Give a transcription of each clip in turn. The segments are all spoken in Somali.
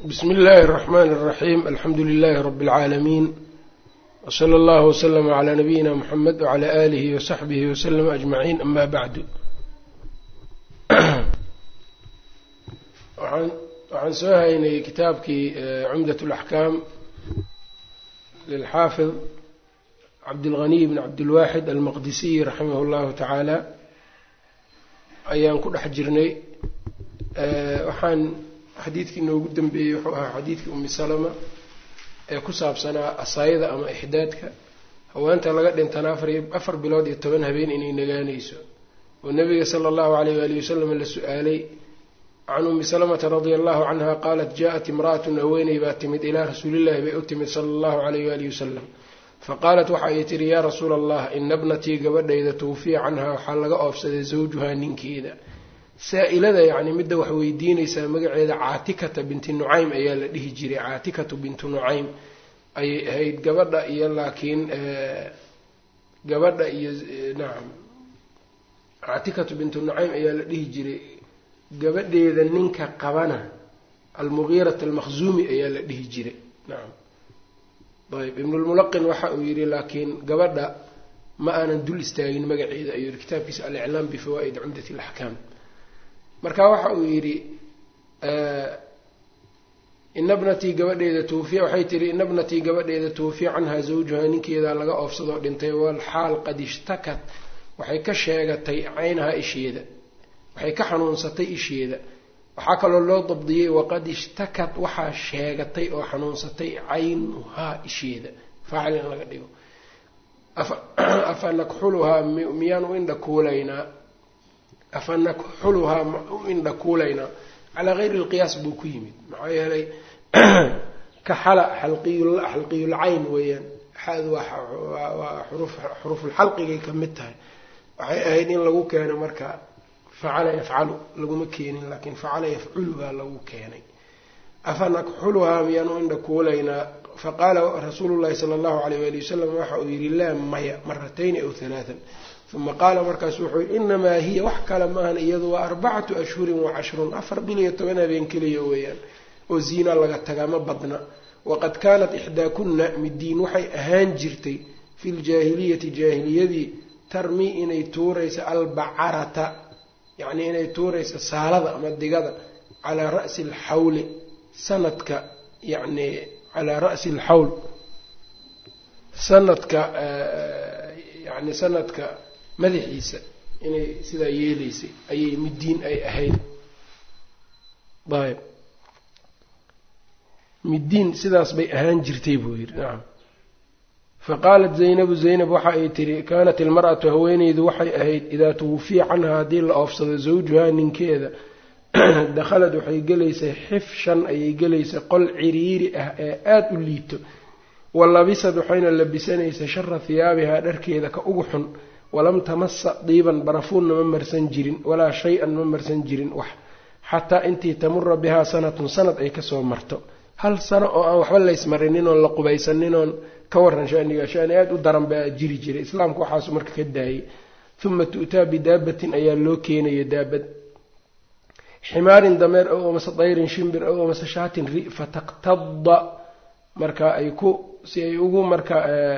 bsmi اllahi الرحmn الرaxيm alxamdu لlh rb العaalamiin wslى اllah وslm عlى nabiyina mxamed wعlى آlih وsaxbih وslm أجmaعin ama bعdu waxaan soo haynay kitaabkii cumdaة الأxkaam lilxaafid cabdالغني bn cabdالwaxid almaqdisiy raximah اllahu taعaalى ayaan ku dhex jirnay waxaan xadiidkii noogu dambeeyey wuxuu ahaa xadiidkii umi salama ee ku saabsanaa asaayada ama ixdaadka haweenta laga dhintana afar bilood iyo toban habeen inay nagaanayso oo nabiga sala allahu alayh waalihi wasalam la su-aalay can umi salamata radia allahu canha qaalat jaa-at imra'atun haweeney baa timid ilaa rasuulillahi bay u timid sala allahu alayh waalihi wasalam faqaalat waxa ay tihi yaa rasuula allah ina bnatii gabadhayda tuwfiya canha waxaa laga oofsaday zawjuhaa ninkeeda saa-ilada yacni midda wax weydiinaysaa magaceeda caatikata binti nucaym ayaa la dhihi jiray caatikatu bintu nucaym ayay ahayd gabadha iyo laakiin gabadha iyo nacam caatikatu bintu nucaym ayaa la dhihi jiray gabadheeda ninka qabana almugiirat almakhzuumi ayaa la dhihi jiray nacam ayb ibnulmulaqin waxa uu yidhi laakiin gabadha ma aanan dul istaagin magaceeda ayuu yihi kitaabkiisa aliclaam bifawaa'id cumdat alaxkaam marka waxa uu yidhi ina bnatii gabadheeda tuufiya waxay tihi ina bnatii gabadheeda tuufiya canhaa zawjuhaa ninkeedaa laga oofsadoo dhintay walxaal qad ishtakat waxay ka sheegatay caynahaa isheeda waxay ka xanuunsatay isheeda waxaa kaloo loo dabdiyey waqad ishtakat waxaa sheegatay oo xanuunsatay caynuhaa isheeda faacil in laga dhigo afa nakxuluhaa miyaan u indha kuulaynaa afa nakxuluhaa u indha kuulaynaa calaa gayri lqiyaas buu ku yimid maxaa yeelay kaxala xalqiyulcayn weeyaan xadu waa xuruufulxalqigay ka mid tahay waxay ahayd in lagu keeno marka facala yafcalu laguma keenin laakiin facala yafculu baa lagu keenay afa nakxuluhaa miyaan u indha kuulaynaa faqaala rasuulu llahi sala allahu alayh waali wasalam waxa uu yidhi laa maya maratayni aw halaatan uma qaala markaasu wuxuu yihi inamaa hiya wax kale maahan iyadu waa arbacatu ashhurin wa cashrun afar bil iyo toban habeen keliya weeyaan oo ziina laga tagaa ma badna waqad kaanat ixdaakunna midiin waxay ahaan jirtay fi ljaahiliyati jaahiliyadii tarmi inay tuuraysa albacarata yacnii inay tuuraysa saalada ama digada calaa ra'si alxawli sanadka yacni calaa ra'si alxawl sanadka yacni sanadka madaxiisa inay sidaa yeelaysay ayay midiin ay ahayd ayb midiin sidaas bay ahaan jirtay buu yidhi nacam fa qaalat zaynabu zaynab waxa ay tihi kaanat ilmar'atu haweeneydu waxay ahayd idaa tuwufiya canhaa haddii la oofsado zawjuhaa ninkeeda dakhalad waxay gelaysay xifshan ayay gelaysay qol ciriiri ah ee aada u liito wa labisad waxayna labisanaysay shara hiyaabihaa dharkeeda ka ugu xun walam tamasa diiban barafuunna ma marsan jirin walaa shay-an ma marsan jirin wax xataa intii tamura bihaa sanatun sanad ay kasoo marto hal sano oo aan waxba laysmarinin oon la qubaysanin oon ka waran shaniga shani aada u daran baa jiri jiray islaamku waxaasu marka ka daayay uma tu'taa bidaabatin ayaa loo keenaya daabad ximaarin dameer ow amase dayrin shimbir ow amase shaatin ri fataqtada marka ay ku si ay ugu marka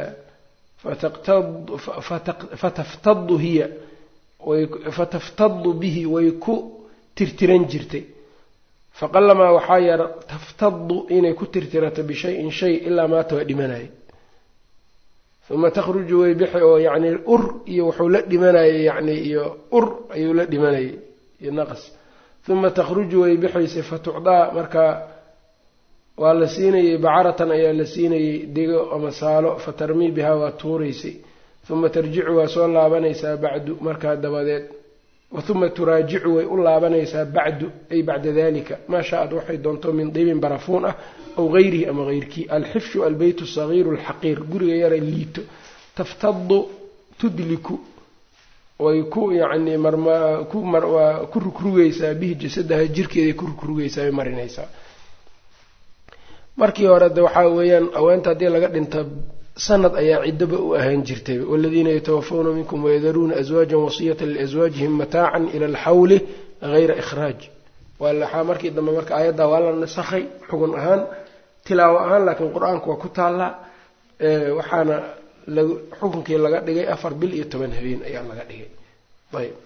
fataftadu hiya fataftadu bihi way ku tirtiran jirtay faqalamaa waxaa yara taftadu inay ku tirtirato bishayin shay ilaa maata waa dhimanaya uma takhruju way bixi oo yacni ur iyo wuxuu la dhimanayay yacni iyo ur ayuu la dhimanayay iyo naqas uma takhruju way bixaysay fatucdaa markaa waa la siinayey bacaratan ayaa la siinayey dego ama saalo fatarmii bihaa waa tuuraysay uma tarjicu waa soo laabanaysaa bacdu markaa dabadeed uma turaajicu way u laabanaysaa bacdu ay bacda dalika maa shaa-ad waxay doonto min diibin barafuun ah aw gayrihi ama heyrkii alxifshu albeyt sagiiru alxaqiir guriga yara liito taftadu tudliku way ku yacni marmkuwaa ku rugrugaysaa bihi jasadaha jirkeeday ku rugrugaysaa way marinaysaa markii hore de waxaa weeyaan haweenta haddii laga dhinta sanad ayaa ciddaba u ahaan jirtay waladiina yatawafawna minkum wayadaruuna aswaajan wasiyata liaswaajihim mataacan ila alxawli gayra ikhraaj waxaa markii dambe marka aayaddaa waa la nasakhay xugun ahaan tilaawo ahaan laakiin qur-aanku waa ku taallaa waxaana lag xukunkii laga dhigay afar bil iyo toban habeen ayaa laga dhigay ayb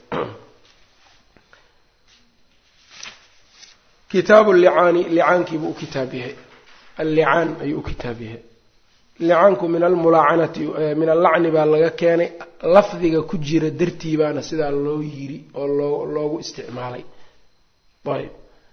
kitaabu licaani licaankiibuu u kitaab yahay allicaan ayuu u kitaab yahay licaanku min almulaacanati min allacni baa laga keenay lafdiga ku jira dartii baana sidaa loo yiri oo loo loogu isticmaalay ayb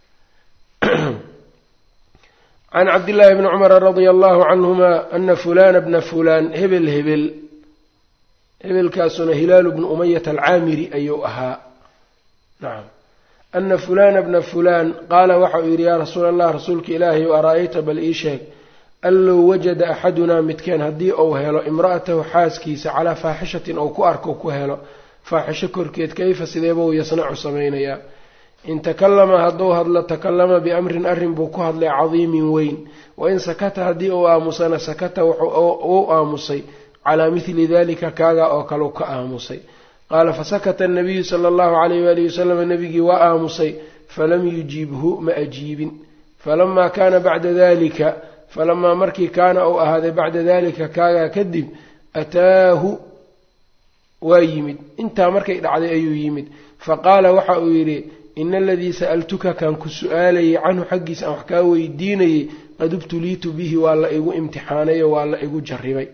can cabdillaahi bni cumara radia allahu canhuma ana fulana bna fulaan hebel hebel hebelkaasuna hilaalu bnu umayata alcaamiri ayuu ahaa nacam ana fulana bna fulaan qaala waxa uu yidhi yaa rasuula allah rasuulka ilaahay o ara-ayta bal ii sheeg an low wajada axadunaa midkeen haddii uu helo imra'atahu xaaskiisa calaa faaxishatin ou ku arko ku helo faaxisho korkeed kayfa sideebuu yasnacu samaynayaa in takallama hadduu hadlo takallama biamrin arrin buu ku hadlay cadiimin weyn wain sakata haddii uu aamusana sakata uu aamusay calaa mithli dalika kaaga oo kaleu ka aamusay qaala fasakata anabiyu sala allahu calayh waalihi wasalam nabigii waa aamusay falam yujiibhu ma ajiibin falamaa kaana bacda dalika falamaa markii kaana uu ahaaday bacda dalika kaagaa kadib ataahu waa yimid intaa markay dhacday ayuu yimid faqaala waxa uu yidhi ina aladii sa'altuka kaan ku su-aalayay canhu xaggiisa aan wax kaa weydiinayay qad ubtuliitu bihi waa la igu imtixaanayo waa la igu jarribay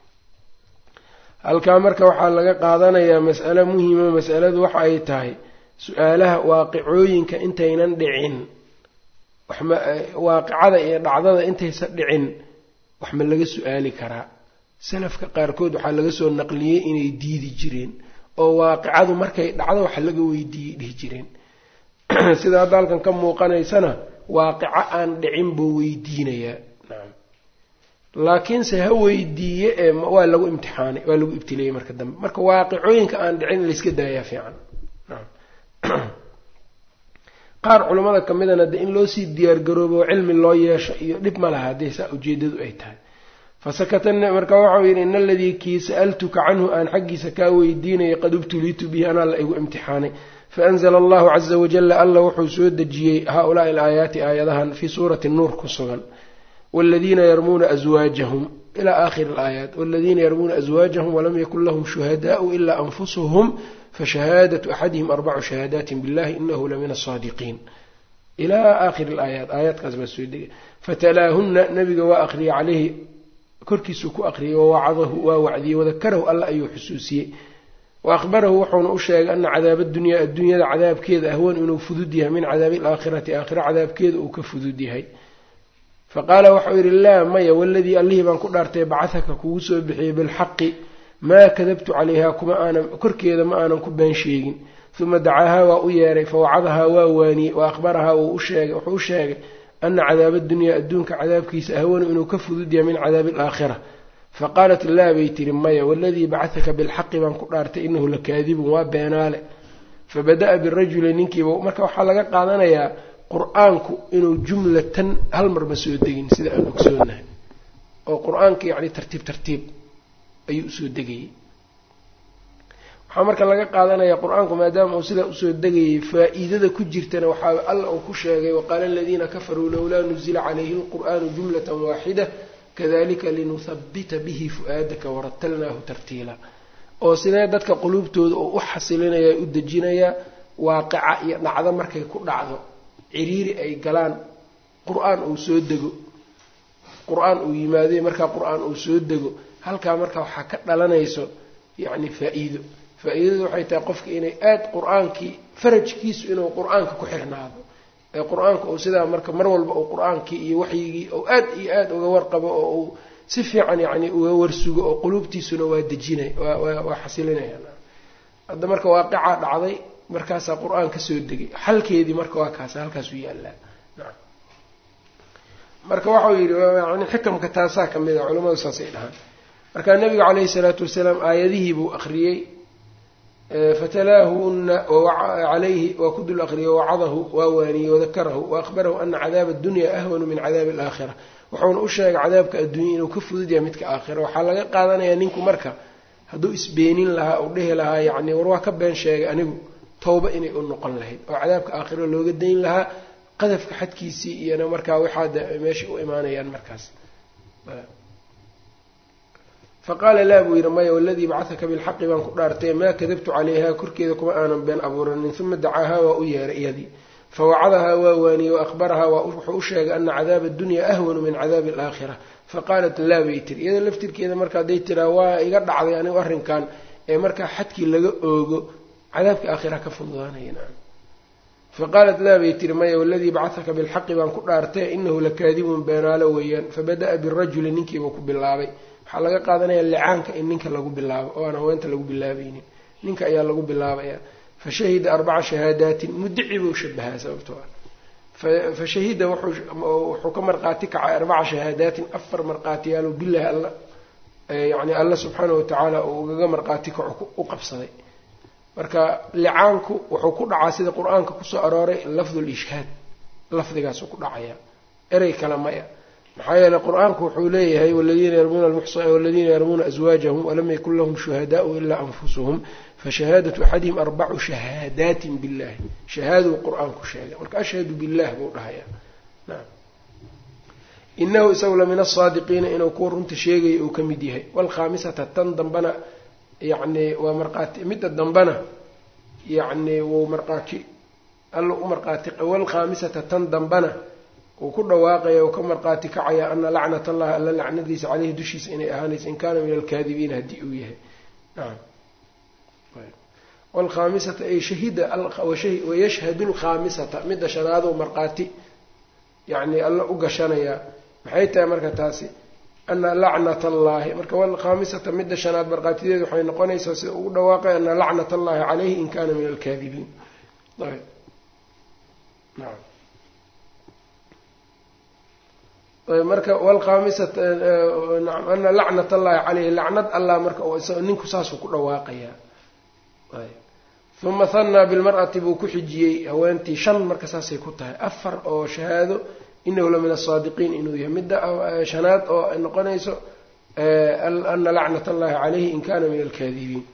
halkaa marka waxaa laga qaadanayaa mas'alo muhima masaladu waxa ay tahay su-aalaha waaqicooyinka intaynan dhicin waxma waaqicada iyo dhacdada intaysan dhicin wax ma laga su-aali karaa salafka qaarkood waxaa laga soo naqliyey inay diidi jireen oo waaqicadu markay dhacdo wax laga weydiiyey dhihi jireen sida hadda halkan ka muuqanaysana waaqico aan dhicin buu weydiinayaa nacam laakiinse ha weydiiye ee waa lagu imtixaanay waa lagu ibtileeyey marka dambe marka waaqicooyinka aan dhicin layska daayaa fiican nacam qaar culammada ka midana de in loo sii diyaargaroobo oo cilmi loo yeesho iyo dhib ma laha haddii saa ujeedadu ay tahay fasakata marka waxau yidhi in aladii kii sa'altuka canhu aan xaggiisa kaa weydiinayay qad ubtuliitu bihi anaa la igu imtixaanay faanzla allahu caza wajala alla wuxuu soo dejiyey haulaai alaayaati aayadahan fii suurati nuur ku sugan wladiina yarmuuna aswaajahum ila aakhiri alaayaat waladiina yarmuuna aswaajahum walam yakun lahum shuhadaau ila anfusuhum fashahaadatu axadihim arbacu shahaadaati billahi inahu lamin asaadiqiin ilaa aakhiri alaayaat aayaadkaas baa soo degay fatalaahunna nabiga waa aqriyay caleyhi korkiisuu ku aqriyay wawacadahu waa wacdiyey wadakarahu alla ayuu xusuusiyey wa ahbarahu wuxuuna u sheegay ana cadaaba dunyaa adduunyada cadaabkeeda ahwan inuu fudud yahay min cadaabi alaakhirati aakhira cadaabkeeda uu ka fudud yahay faqaala waxau yidhi laa maya waladii allihii baan ku dhaartay bacahaka kugu soo bixiyey bilxaqi maa kadabtu calayha kuma aanan korkeeda ma aanan ku been sheegin uma dacaahaa waa u yeeray fawacadahaa waa waaniyey wa ahbarahaa wuu usheegay wuxuu u sheegay ana cadaaba dunyaa adduunka cadaabkiisa ahwanu inuu ka fudud yahay min cadaabi alaakhira faqaalat laa bay tiri maya waladii bacahaka bilxaqi baan ku dhaartay inahu lakaadibun waa beenaale fabada'a birajuli ninkiiba marka waxaa laga qaadanayaa qur-aanku inuu jumlatan hal marba soo degin sida aan ogsoonahay oo qur-aanka yacni tartiib tartiib ayuu usoo degayey waxaa marka laga qaadanayaa qur-aanku maadaama uu sidaa usoo degayay faa-iidada ku jirtana waxaa alla uu ku sheegay waqaala aladiina kafaruu lowlaa nuzila calayhi lqur'aanu jumlatan waaxida kadalika linuhabita bihi fu-aadaka waratalnaahu tartiila oo sidee dadka quluubtooda oo u xasilinaya u dejinayaa waaqica iyo dhacdo markay ku dhacdo ciriiri ay galaan qur-aan uu soo dego qur-aan uu yimaado markaa qur-aan uu soo dego halkaa marka waxaa ka dhalanayso yacni faa-iido faa-iidadu waxay tahay qofka inay aada qur-aankii farajkiisu inuu qur-aanka ku xirnaado ee qur-aanka uu sidaa marka mar walba uu qur-aankii iyo waxyigii ou aad iyo aada uga warqabo oo uu si fiican yacni uga warsugo oo quluubtiisuna waa dejinay waa xasilinaya hadda marka waaqicaa dhacday markaasaa qur-aan ka soo degay xalkeedii marka waa kaas halkaasuu yaallaa nacam marka waxau yidhi yani xikamka taasaa ka mid a culamadu saasay dhahaan marka nabigu calayhi salaatu wasalaam aayadihii buu akhriyey fatalaahuna calayhi waa ku dul aqriyey wawacadahu waa waaniyey wadakarahu waahbarahu ana cadaaba addunya ahwanu min cadaabi alaakhira wuxuuna u sheegay cadaabka adduunya inuu ka fudud yahay midka aakhira waxaa laga qaadanayaa ninku marka hadduu isbeenin lahaa uu dhehi lahaa yacni war waa ka been sheegay anigu towba inay u noqon lahayd oo cadaabka aakhiro looga dayn lahaa qadafka xadkiisii iyona markaa waxaad meesha u imaanayaan markaas faqaala laa buu yidhi maya waladii bacahaka bilxaqi baan ku dhaartay maa kadabtu calayha korkeeda kuma aanan been abuuranin uma dacaahaa waa u yeeray iyadii fawacadahaa waa waaniyey waahbarahaa wuxuu u sheegay ana cadaaba addunya ahwanu min cadaabi alaakhira faqaalat laa bay tiri iyada laftirkeeda marka hadday tiraa waa iga dhacday anigu arrinkan ee markaa xadkii laga oogo cadaabka aakhira ka fududaanaya faqaalat laa bay tiri maya waladii bacahaka bilxaqi baan ku dhaartay inahu lakaadibun beenaalo weeyaan fabada'a birajuli ninkiibuu ku bilaabay waxaa laga qaadanaya licaanka in ninka lagu bilaabo oo aan haweenta lagu bilaabaynin ninka ayaa lagu bilaabaya fashahida arbaca shahaadaatin mudici buu shabahaa sababtoo ah fashahida wuxuu ka marqaati kacay arbaca shahaadaatin afar marqaatiyaalo bilahi alla yani alla subxaanahu watacaala uu ugaga marqaati kaco u qabsaday marka licaanku wuxuu ku dhacaa sida qur-aanka kusoo arooray lafdu lishhaad lafdigaasuu ku dhacaya erey kale maya maxaa yeeley qur-aanku wuxuu leeyahay waladiina yarmuuna waladiina yarmuuna aswaajahum walam yakun lahum shuhadaau ilaa anfusuhum fashahaadatu axadihim arbacu shahaadaatin billahi shahaaduu qur-aanku sheegay marka ashhadu billah buu dhahaya naam inahu isagu la min asaadiqiina inuu kuwa runta sheegaya uu ka mid yahay waalkhaamisata tan dambana yacni waa marqaati midda dambana yacni wuu marqaati alla u marqaati waalkhaamisata tan dambana uu ku dhawaaqaya uu ka marqaati kacaya ana lacnat allahi alla lacnadiisa caleyhi dushiisa inay ahaanayso in kaana min alkaadibiina haddii uu yahay nacam wlkhaamisata ay shahida wayashhadu lkhaamisata midda shanaaduu marqaati yacni alla u gashanayaa maxay tahay marka taasi ana lacnat allahi marka wlkhaamisata midda shanaad marqaatideedu waxay noqonaysaa sida ugu dhawaaqay ana lacnat allahi caleyhi in kana min alkaadibiin ayb naam ayb marka wlkhaamisata naam ana lacnat allahi caleyhi lacnad allah marka ninku saasuu ku dhawaaqayaa ayb uma hanaa bilmar'ati buu ku xijiyey haweentii shan marka saasay ku tahay afar oo shahaado inahu la min asaadiqiin inuu yahay midda shanaad oo noqonayso ana lacnat allahi caleyhi in kana min alkaadibiin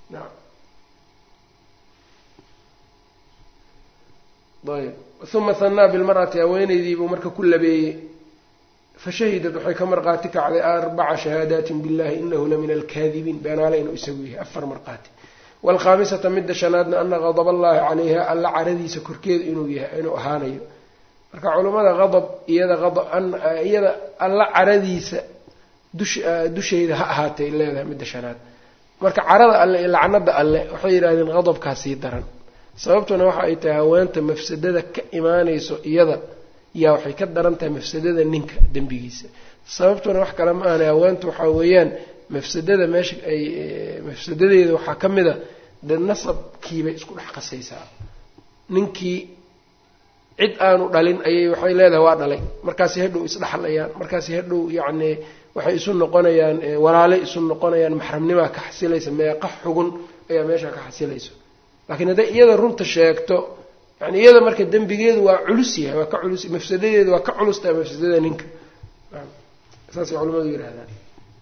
ayb uma hanaa bilmar'ati haweeneydiibuu marka ku labeeyey fashahidad waxay ka marqaati kacday arbaca shahaadaatin billahi inahu la min alkaadibiin beenaale inuu isagu yahay afar marqaati waalkhaamisata midda shanaadna ana qadab allahi calayha alla caradiisa korkeeda inuu yahay inuu ahaanayo marka culammada qadab iyada iyada alla caradiisa dush dushayda ha ahaatay leedahay midda shanaad marka carada alle iyo lacnada alle waxay yidhahdeen qadabkaa sii daran sababtuna waxa ay tahay haweenta mafsadada ka imaanayso iyada yaa waxay ka daran tahay mafsadada ninka dembigiisa sababtuna wax kale ma ahna haweenta waxaa weeyaan mafsadada meesha ay mafsadadeeda waxaa ka mid a de nasabkiibay isku dhex qasaysaa ninkii cid aanu dhalin ayay waxay leedahay waa dhalay markaasi hadhow isdhexlayaan markaasi hadhow yacni waxay isu noqonayaan walaale isu noqonayaan maxramnimaa ka xasilaysa meeqa xugun ayaa meesha ka xasilayso laakiin hadday iyada runta sheegto yani iyada marka dembigeedu waa culus yahay waa ka culus mafsadadeedu waa ka culus tahay mafsadada ninka saasay culamadu yidhahdaan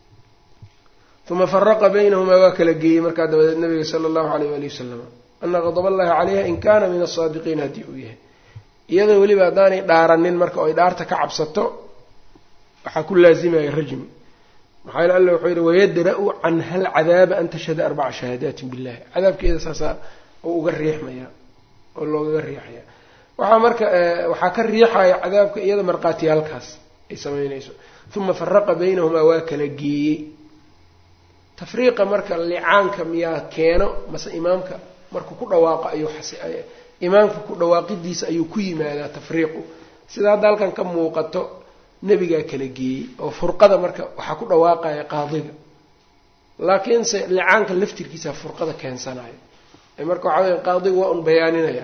uma faraqa baynahumaa waa kala geeyey markaa dabadeed nabiga sala allahu alayh waali wasalam ana qadab allahi calayha in kana min asaadiqiin haddii uu yahay iyadoo weliba haddaanay dhaaranin marka oy dhaarta ka cabsato waxaa ku laazimaya rajmi maxaa yele alla wuxuu yidhi wayadra-u canha alcadaaba an tashhada arbaca shahaadaatin billahi cadaabkeeda saasaa oo uga riixmaya oo loogaga riixaya waxaa marka waxaa ka riixaya cadaabka iyada markhaatiyaalkaas ay samaynayso uma faraqa baynahumaa waa kala geeyey tafriiqa marka licaanka miyaa keeno mase imaamka markuu ku dhawaaqo ayuu imaamka ku dhawaaqidiisa ayuu ku yimaadaa tafriiqu sida hadda halkan ka muuqato nebigaa kala geeyey oo furqada marka waxaa ku dhawaaqaya qaadiga laakiinse licaanka laftirkiisa furqada keensanayo marka waxaa weya qaadigu waa un bayaaninaya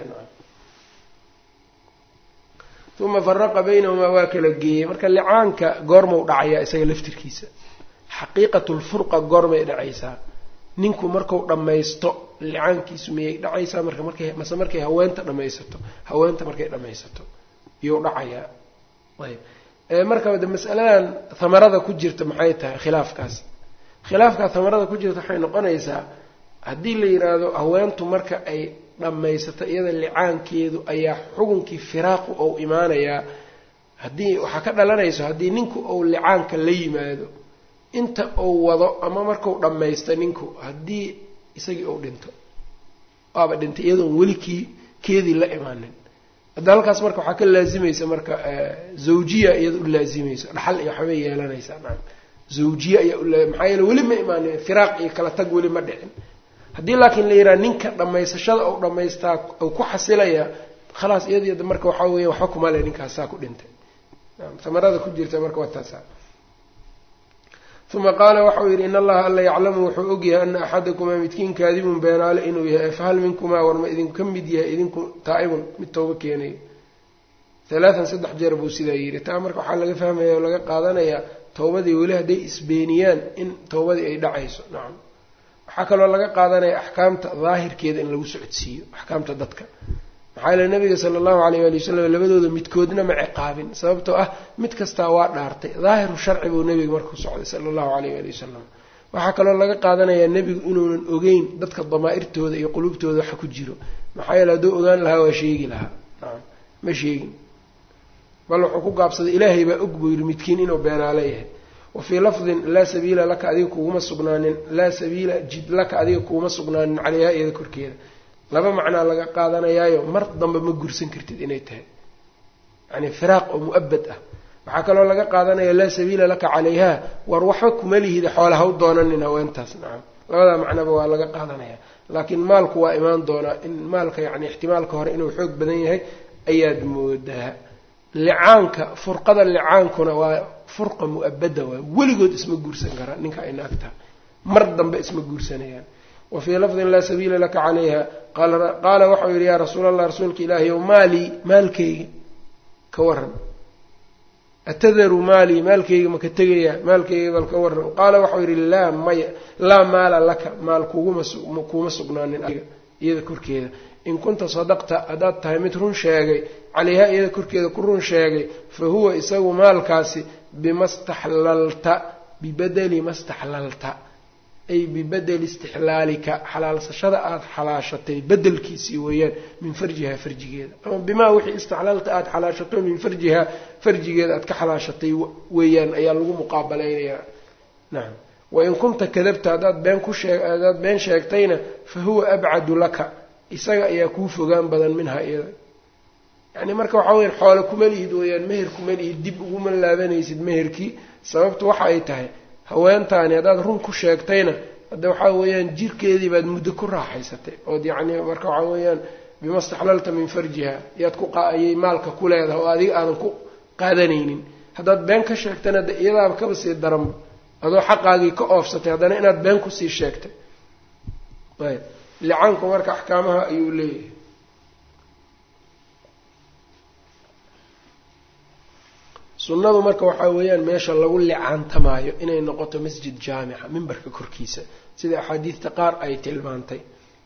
uma faraqa baynahumaa waa kala geeyey marka licaanka goormau dhacayaa isaga laftirkiisa xaqiiqatulfurqa goormay dhacaysaa ninku marku dhammaysto licaankiisu miyay dhacaysaa marka markay mase markay haweenta dhammaysato haweenta markay dhammaysato iyuu dhacayaa ayb marka de masaladan hamarada ku jirta maxay tahay khilaafkaas khilaafkaa hamarada ku jirta waxay noqonaysaa haddii la yidhaahdo haweentu marka ay dhammaysata iyada licaankeedu ayaa xukunkii firaaqu ou imaanayaa haddii waxaa ka dhalanayso haddii ninku ou licaanka la yimaado inta uu wado ama marku dhammaysta ninku haddii isagii uu dhinto waaba dhintay iyadoon weli kii keedii la imaanin hadda halkaas marka waxaa ka laazimaysa marka zawjiya iyada u laazimayso dhaxal iyo waxbay yeelanaysaa naam zawjiye ayaa u maxaa yeele weli ma imaanin firaaq iyo kala tag weli ma dhicin haddii laakiin la yidhaha ninka dhammaysashada ou dhammaystaa u ku xasilaya khalaas iyada marka waxaa weya waxba kuma le ninkaasaa ku dhintay samarada ku jirta marka waa taasa uma qaala waxau yidhi in allaha alla yaclamu wuxuu ogyahay ana axadakumaa midkiin kaadibun beenaale inuu yahay fahal minkumaa warma idinka mid yahay idinku taa'ibun mid tooba keenayo halaatan saddex jeer buu sidaa yidhi taa marka waxaa laga fahmaya oo laga qaadanayaa towbadii weli hadday isbeeniyaan in towbadii ay dhacayso nacam waxaa kaloo laga qaadanaya axkaamta daahirkeeda in lagu socodsiiyo axkaamta dadka maxaa yeele nabiga sala allahu alayh waali wasalam labadooda midkoodna ma ciqaabin sababtoo ah mid kastaa waa dhaartay daahiru sharci buu nebiga markuu socday sala allahu alayh waali wasalam waxaa kaloo laga qaadanayaa nebigu inuunan ogeyn dadka damaa'irtooda iyo qulubtooda waxa ku jiro maxaa yeele hadduu ogaan lahaa waa sheegi lahaa nacam ma sheegin bal wuxuu ku gaabsaday ilaahay baa og buu yidhi midkiin inuu beenaalo yahay wa fii lafdin laa sabiila laka adiga kuguma sugnaanin laa sabiila jid laka adiga kuguma sugnaanin caleyha iyada korkeeda laba macnaa laga qaadanayaayo mar dambe ma gursan kartid inay tahay yani firaaq oo mu-abad ah waxaa kaloo laga qaadanaya laa sabiila laka calayha war waxba kuma lihida xoola ha u doonanin haweentaas nacam labadaa macnaba waa laga qaadanaya laakiin maalku waa imaan doonaa in maalka yani ixtimaalka hore inuu xoog badan yahay ayaad moodaa licaanka furqada licaankuna waa furqa mu-abada waay weligood isma guursan karaa ninka ay naagtaha mar dambe isma guursanayaan wa fii lafdin laa sabiila laka calayha qaala waxau yidhi yaa rasuul allah rasuulka ilaahi ow maalii maalkayga ka waran atadaru maalii maalkayga maka tegayaa maalkayga bal ka waran qaala waxau yidhi laa maya laa maala laka maal kuguma kuuma sugnaanin iyada korkeeda in kunta sadaqta haddaad tahay mid run sheegay calayha iyada korkeeda ku run sheegay fa huwa isagu maalkaasi bima staxlalta bibadeli ma staxlalta ay bibadeli istixlaalika xalaalsashada aada xalaashatay bedelkiisii weeyaan min farjihaa farjigeeda ama bimaa wixii istaxlalta aada xalaashato min farjihaa farjigeeda aada ka xalaashatay weeyaan ayaa lagu muqaabalaynayaa nacam wain kunta kadabta haddaad been ku shee haddaad been sheegtayna fa huwa abcadu laka isaga ayaa kuu fogaan badan minhaa iyada yacni marka waxaa weyaan xoole kuma lihid weeyaan meher kuma lihid dib uguma laabanaysid meherkii sababtu waxa ay tahay haweentaani haddaad run ku sheegtayna hadda waxaa weeyaan jirkeedii baad muddo ku raaxaysatay ood yacni marka waxaa weeyaan bima staxlalta min farjiha yaad ku ayay maalka ku leedahay oo adiga aadan ku qaadanaynin haddaad been ka sheegtana de iyadaaba kaba sii daranba adoo xaqaagii ka oofsatay haddana inaad been kusii sheegtay ayb licaanku marka axkaamaha ayuu leeyahay sunnadu marka waxaa weeyaan meesha lagu licaantamaayo inay noqoto masjid jaamica mimbarka korkiisa sida axaadiidta qaar ay tilmaantay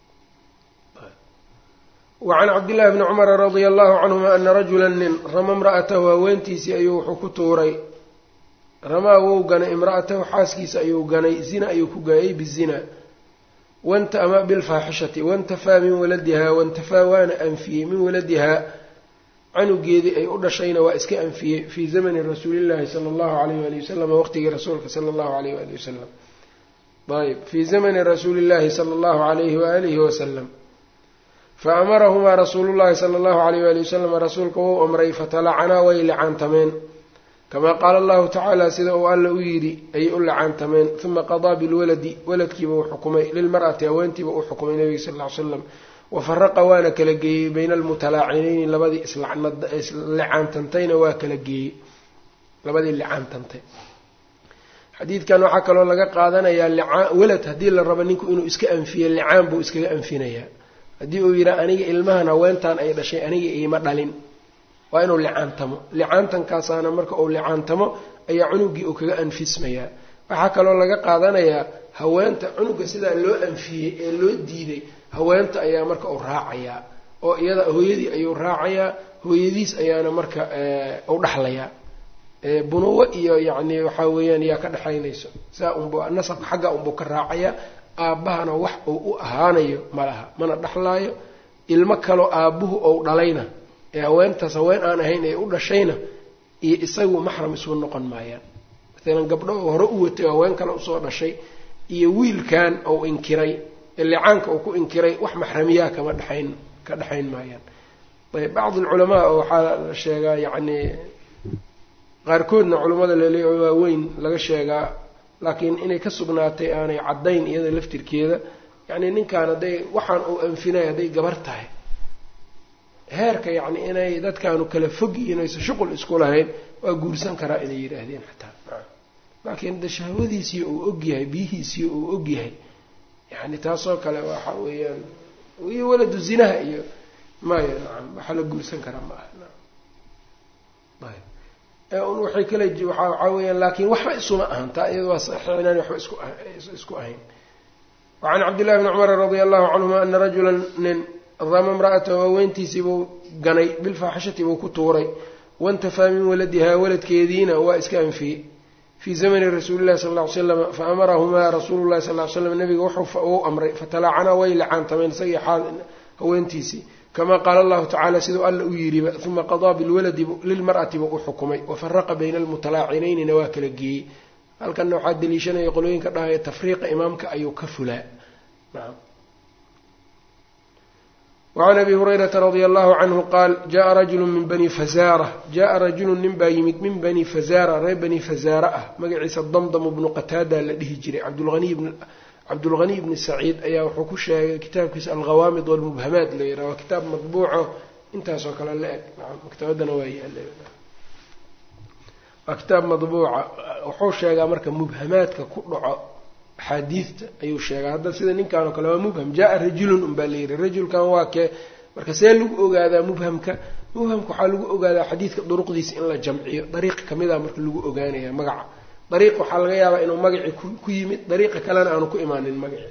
wacan cabdillahi bni cumara radia allahu canhuma ana rajula nin rama imra'atahu haweentiisii ayuu wuxuu ku tuuray ramaa wou ganay imra'atahu xaaskiisa ayuu ganay zina ayuu ku gaayay bizina wanta ama bilfaaxishati wantafaa min waladihaa wantafaa waana anfiyey min waladihaa canugeedii ay u dhashayna waa iska anfiyey fii zamani rasuulillaahi sala allahu alayh waali wasalam waqtigii rasuulka sala allahu alayh waali wasalam ayb fii zamani rasuulillaahi sala allahu alayhi waalihi wasalam fa amarahumaa rasuulullahi sala allahu alayh waali wasalam rasuulka wou amray fatalacanaa way licaantameen kamaa qaala allahu tacaala sida uu alla u yidhi ayay u licaantameen uma qadaa bilwaladi waladkiiba uu xukumay lilmar'ati haweentiiba uu xukumay nabiga sal ll ly slam wafaraqa waana kala geeyey bayna almutalaacinayni labadii islicaantantayna waa kala geeyey labadii licaantantay xadiidkan waxaa kaloo laga qaadanayaa licaan walad haddii la rabo ninku inuu iska anfiyo licaan buu iskaga anfinayaa haddii uu yidhaha aniga ilmahan haweentan ay dhashay aniga iima dhalin waa inuu licaantamo licaantankaasaana marka uu licaantamo ayaa cunugii uu kaga anfismayaa waxaa kaloo laga qaadanayaa haweenta cunuga sidaa loo anfiyey ee loo diiday haweenta ayaa marka uu raacayaa oo iyada hooyadii ayuu raacayaa hooyadiis ayaana marka u dhaxlayaa bunuwo iyo yacni waxaa weeyaan yaa ka dhexaynayso saa unbu nasabka xagga unbuu ka raacayaa aabbahana wax uu u ahaanayo ma laha mana dhexlaayo ilmo kaloo aabbuhu ou dhalayna ee haweentaas haween aan ahayn ee u dhashayna iyo isagu maxram isu noqon maayaan maalan gabdho oo hore u watay oo haween kale usoo dhashay iyo wiilkan ou inkiray ee licaanka uu ku inkiray wax maxramiyaa kama dhexayn ka dhexayn maayaan ayb bacdi alculamaa oo waxaa la sheegaa yacni qaarkoodna culammada lele waaweyn laga sheegaa laakiin inay ka sugnaatay aanay caddayn iyada laftirkeeda yacni ninkaan hadday waxaan uu anfinay hadday gabar tahay heerka yacni inay dadkaanu kala fog inaysa shuqul isku lahayn waa guursan karaa inay yidhaahdeen xataa laakiin de shahwadiisii uu ogyahay biyihiisii uu ogyahay yani taasoo kale waxa weeyaan iyo waladu zinaha iyo maya nacam waxaa la guursan karaa ma aha un waxay kala waa waxaa weyaan laakiin waxba isuma ahan taa iyada waa saxiix inaan waxba isku isku ahayn wacan cabdillahi bni cumar radia allahu canhuma ana rajula nin dama imra'atahu haweentiisiibuu ganay bilfaaxishati buu ku tuuray wantafaa min waladihaa waladkeediina waa iska anfiyey fii zamani rasuuli llahi sala ll ly slam faamarahumaa rasuulu llahi sal ly slam nabiga wuxuu amray fatalaacanaa way lacaantameen isagii haweentiisii kama qaala allahu tacala siduu alla u yidhiba uma qadaa bilwaladi lilmar'ati buu u xukumay wafaraqa bayna almutalaacineynina waa kala geeyey halkanna waxaa daliishanaya qolooyinka dhahaya tafriiqa imaamka ayuu ka fulaa wacan abi hurayrata radia allahu canhu qaal jaءa rajulu min bani fazaara jaءa rajulu nin baa yimid min bani fazaara reer bani fazaara ah magaciisa damdamu bnu qataada la dhihi jiray cabdulghaniy bni saciid ayaa wuxuu ku sheegay kitaabkiisa alghawaamid walmubhamaat la yidhaha waa kitaab madbuuco intaasoo kale la eg maktabadana waa yaala waa kitaab madbuuca wuxuu sheegaa marka mubhamaadka ku dhaco axaadiidta ayuu sheegaa hadda sida ninkan oo kale waa mubham jaa rajulun un baa layidhi rajulkan waa kee marka see lagu ogaadaa mubhamka mubhamka waxaa lagu ogaadaa xadiidka duruqdiisa in la jamciyo dariiq kamid a marka lagu ogaanaya magaca dariiq waxaa laga yaabaa inuu magacii ku yimid dariiqa kalena aanu ku imaanin magacii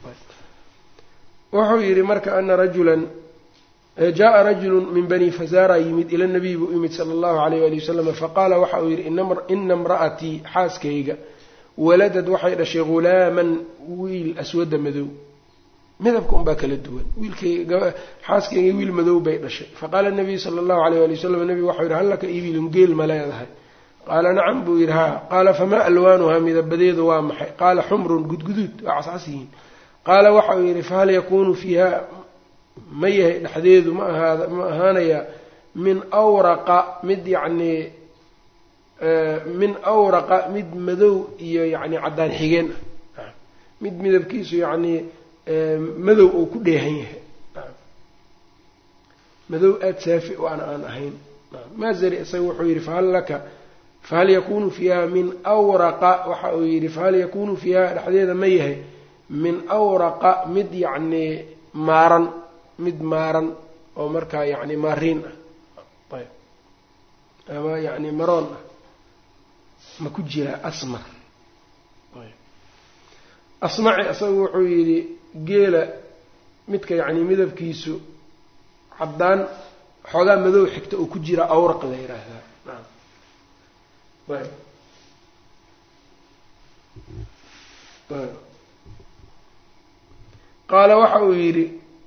wuxuu yidhi marka ana rajulan jaءa rajulu min bani fazara yimid ila nabiy buu yimid sala allahu alayh ali wasalam faqaala waxa uu yidhi ina imra'atii xaaskayga waladad waxay dhashay ghulaaman wiil aswada madow midabka unbaa kala duwan wiilkxaaskayga wiil madow bay dhashay faqaala nabiyu sala allahu alayh ali wasalam nabigu waxau yidhi hal laka ibilun geel ma leedahay qaala nacam buu yidhi haa qaala famaa alwaanuhaa midabadeedu waa maxay qaala xumrun gudguduud waa cascas yihiin qaala waxa uu yidhi fahal yakuunu fiiha ma yahay dhexdeedu ma ahaada ma ahaanayaa min awraqa mid yacnii min awraqa mid madow iyo yacni caddaan xigeen ah mid midabkiisu yacnii madow oo ku dheehan yahay madow aada saafi o aan aan ahayn maazari isaga wuxuu yidhi fahal laka fahal yakunu fiiha min awraqa waxa uu yidhi fahal yakunu fiiha dhexdeeda ma yahay min awraqa mid yacnii maaran mid maaran oo markaa yacni maariin ah ayb ama yacni maroon ah ma ku jiraa asmar asmaci isagu wuxuu yidhi geela midka yacni midabkiisu caddaan xoogaa madow xigta oo ku jira awraq la yidhaahdaa naam ayb ayb qaala waxa uu yidhi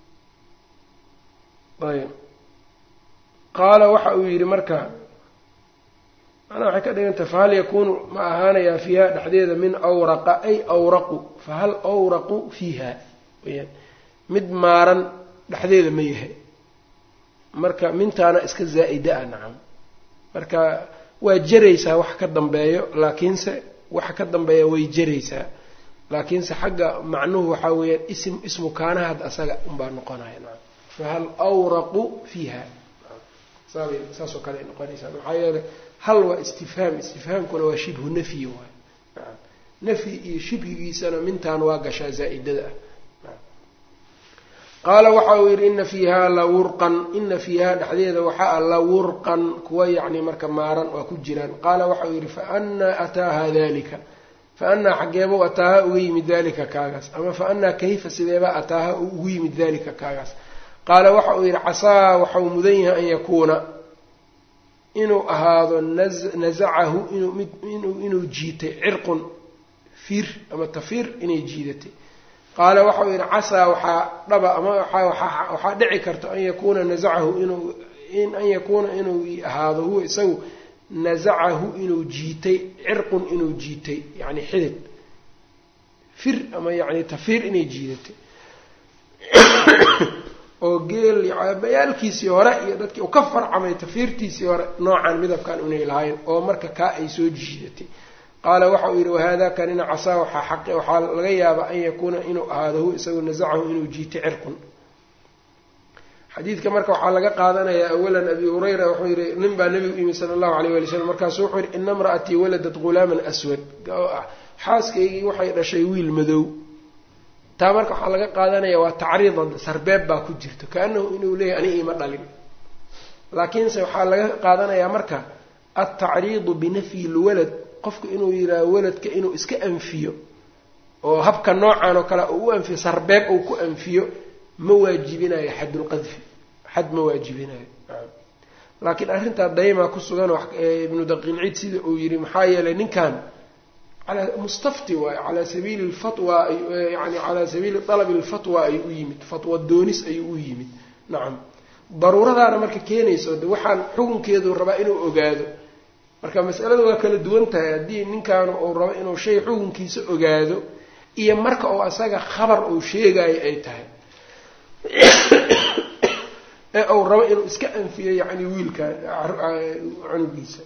ayb qaala waxa uu yidhi marka manaa waxay ka dhigantah fahal yakuunu ma ahaanayaa fiiha dhexdeeda min awraqa ay awraqu fahal awraqu fiiha weyaan mid maaran dhexdeeda ma yahay marka mintaana iska zaa'ida ah nacam marka waa jeraysaa wax ka dambeeyo laakiinse waxa ka dambeeya way jeraysaa laakiinse xagga macnuhu waxaa weeyaan ism ismu kaana hadda asaga unbaa noqonaya nacam fahal awraqu fiiha saabay saasoo kale ay noqonaysaa maxaa yeelay hal waa istifhaam istifhaamkuna waa shibhu nafyi waay naam nafyi iyo shibhigiisana mintaan waa gashaa zaa'idada ah qaala waxa uu yidhi ina fiiha lawurqan ina fiiha dhexdeeda waxaa la wurqan kuwa yacni marka maaran waa ku jiraan qaala waxa uu yidhi faanaa ataaha dalika faanaa xaggeebau ataaha uga yimid dalika kaagaas ama faanaa kayfa sideebaa ataaha uu ugu yimid dalika kaagaas qaala waxa uu yidhi casaa waxau mudan yahay an yakuuna inuu ahaado nazacahu inuu jiitay cirqun fiir ama tafiir inay jiidatay qaala waxau yidhi casaa waxaa dhaba ama waxaa dhici karta an yakuuna nasacahu inuu in an yakuuna inuu ahaado huwa isagu nasacahu inuu jiitay cirqun inuu jiitay yacni xidid fir ama yacni tafiir inay jiidatay oo geel bayaalkiisii hore iyo dadkii uu ka farcamay tafiirtiisii hore noocan midabkan inay lahayn oo marka kaa ay soo jiidatay qaala waxa uu yidhi wahada kanina casaa waxaa xaq waxaa laga yaabaa an yakuuna inuu ahaado hu isagu nasacahu inuu jiitay cirqun xadiidka marka waxaa laga qaadanayaa awalan abi hurayra wuxuu yidhi nin baa nebigu yimi sala allahu alayh wali slam markaasuu wuxuu yidhi ina imra'atii waladat ghulaaman aswad xaaskaygii waxay dhashay wiil madow taa marka waxaa laga qaadanaya waa tacriidan sarbeeb baa ku jirto kaanahu inuu leeyahy ani iima dhalin laakiinse waxaa laga qaadanayaa marka altacriidu binafyi lwalad qofku inuu yidhaaho waladka inuu iska anfiyo oo habka noocan oo kale uu u anfiyo sarbeeb uu ku anfiyo ma waajibinayo xadulqadfi xad ma waajibinayo laakiin arrintaa daymaa ku sugan ibnu daqiilciid sida uu yidhi maxaa yeelay ninkan ala mustafti waayo calaa sabiili lfatwa yani calaa sabiili dalabi lfatwa ayuu u yimid fatwa doonis ayuu u yimid nacam daruuradaana marka keenayso de waxaan xukunkeedu rabaa inuu ogaado marka masalada waa kala duwan tahay haddii ninkaanu uu rabo inuu shay xukunkiisa ogaado iyo marka uu asaga khabar uu sheegayo ay tahay ee uu rabo inuu iska anfiyo yacni wiilka cunugiisa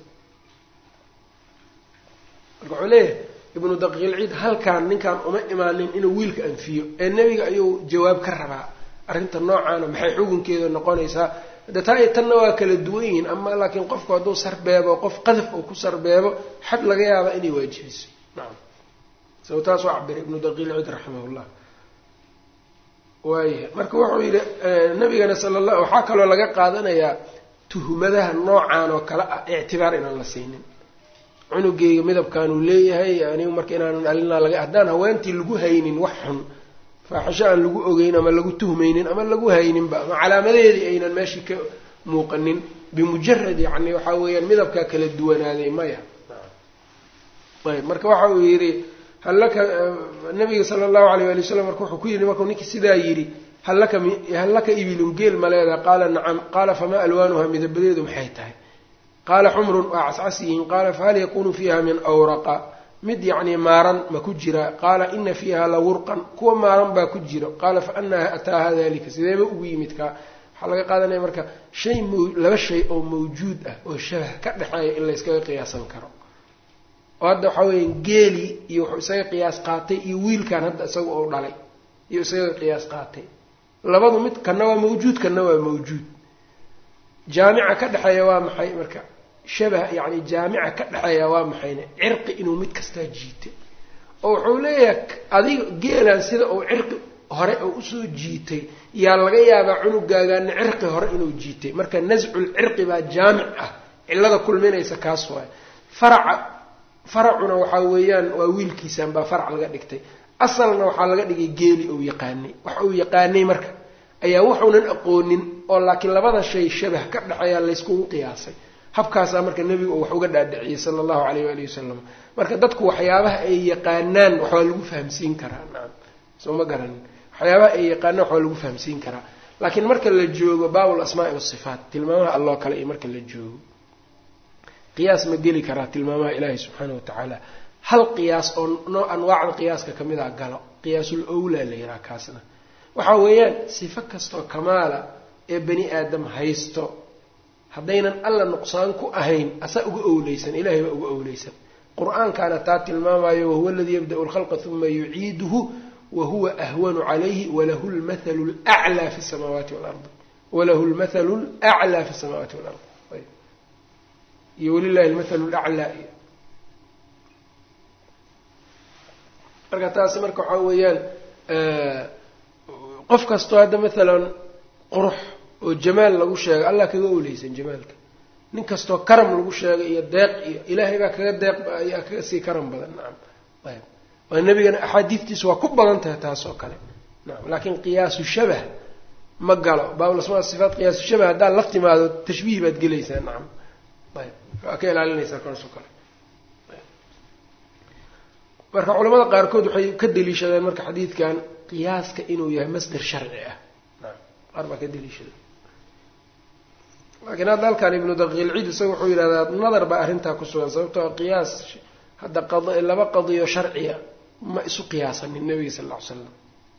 marka wuxuu leeyahay ibnu daqiilciid halkaan ninkaan uma imaanin inuu wiilka anfiyo ee nebiga ayuu jawaab ka rabaa arrinta noocaana maxay xukunkeeda noqonaysaa de taa iyo tanna waa kala duwan yihiin ama laakiin qofku hadduu sarbeebo qof qadaf uu ku sarbeebo xad laga yaaba inay waajibiso nacam saw taas waa cabira ibnu daqiilciid raximahullah waayahay marka wuxuu yidhi nabigana sala allah waxaa kaloo laga qaadanayaa tuhmadaha noocan oo kale ah ictibaar inaan la siinin cunugeyga midabkaanuu leeyahay anigu marka inaanan dhalinaa laga haddaan haweentii lagu haynin wax xun faaxisho aan lagu ogeyn ama lagu tuhmaynin ama lagu hayninba ama calaamadeedii aynan meeshii ka muuqanin bimujarad yacni waxaa weeyaan midabkaa kala duwanaaday maya ayb marka waxa uu yidhi hallaka nabiga sala allahu alayh ali wasalam marka wuxuu ku yidhi markuu ninkii sidaa yidhi hallaka hal laka ibilun geel ma leedaha qaala nacam qaala famaa alwaanuha midabadeedu maxay tahay qaala xumrun waa cascas yihiin qaala fahal yakunu fiiha min awraqa mid yacni maaran ma ku jira qaala ina fiiha la wurqan kuwa maaran baa ku jiro qaala fa anaa ataaha dalika sideeba ugu yimid kaa waxaa laga qaadanaya marka shay m laba shay oo mawjuud ah oo shabah ka dhexeeya in layskaga qiyaasan karo oo hadda waxaa weya geeli iyo wuxuu isaga qiyaas qaatay iyo wiilkan hadda isaga oo dhalay iyo isaga qiyaas qaatay labadu mid kana waa mawjuud kana waa mawjuud jaamica ka dhexeeya waa maxay marka shabah yacni jaamica ka dhexeeya waa maxayne cirqi inuu mid kastaa jiitay oo wuxuu leeyahay adiga geelan sida uu cirqi hore oo usoo jiitay yaa laga yaabaa cunugaagaana cirqi hore inuu jiitay marka nascul cirqi baa jaamic ah cillada kulminaysa kaas waay faraca faracuna waxaa weeyaan waa wiilkiisan baa farac laga dhigtay asalna waxaa laga dhigay geeli ou yaqaanay wax uu yaqaanay marka ayaa wuxuunan aqoonin oo laakiin labada shay shabah ka dhexeeyaa layskugu qiyaasay habkaasaa marka nebigu uu wax uga dhaadhiciyey sala allahu alayh waalihi wasalam marka dadku waxyaabaha ay yaqaanaan waxbaa lagu fahamsiin karaa nacam soo ma garanin waxyaabaha ay yaqaanaan waxbaa lagu fahamsiin karaa laakiin marka la joogo baabul asmaai wasifaat tilmaamaha alloo kale iyo marka la joogo qiyaas ma geli karaa tilmaamaha ilaahi subxaana wa tacaala hal qiyaas oo noo anwaacda qiyaaska ka mid a galo qiyaasul owlaa la yidhaha kaasna waxaa weeyaan sifo kastoo kamaala ee bani aadam haysto haddaynan alla nuqsaan ku ahayn asaa uga owleysan ilahay baa uga owleysan qur-aankaana taa tilmaamayo wahuwa aladii yabda'u lkhalqa uma yuciiduhu wahuwa ahwanu calayhi walahu lmathalu laclaa fi samaawaati walardi walahu lmathalu laclaa fi samaawaati walard iyo walilahi lmathalu laclaa iyo marka taasi marka waxaa weeyaan qof kastoo hadda maalan qurux oo jamaal lagu sheegay allah kaga oleysan jamaalka nin kastoo karam lagu sheegay iyo deeq iyo ilaahay baa kaga deeq ayaa kaga sii karam badan nacam ayb waa nebigana axaadiidtiisu waa ku badan tahay taas oo kale nacam laakiin qiyaasu shabah ma galo baabul asmaa sifaat qiyaasu shabah haddaad la timaado tashbiih baad gelaysaa nacam ayb waa ka ilaalinaysaa kaasoo kale marka culamada qaarkood waxay ka daliishadeen marka xadiidkan qiyaaska inuu yahay masder sharci ah qaar baa ka daliishada laakiin hadda halkan ibnu daqiilcid isaga wuxuu yidhahdaa nadar baa arrintaa ku sugan sababtoo qiyaas hadda laba qadiyo sharciya ma isu qiyaasanin nabiga sal lla ly slam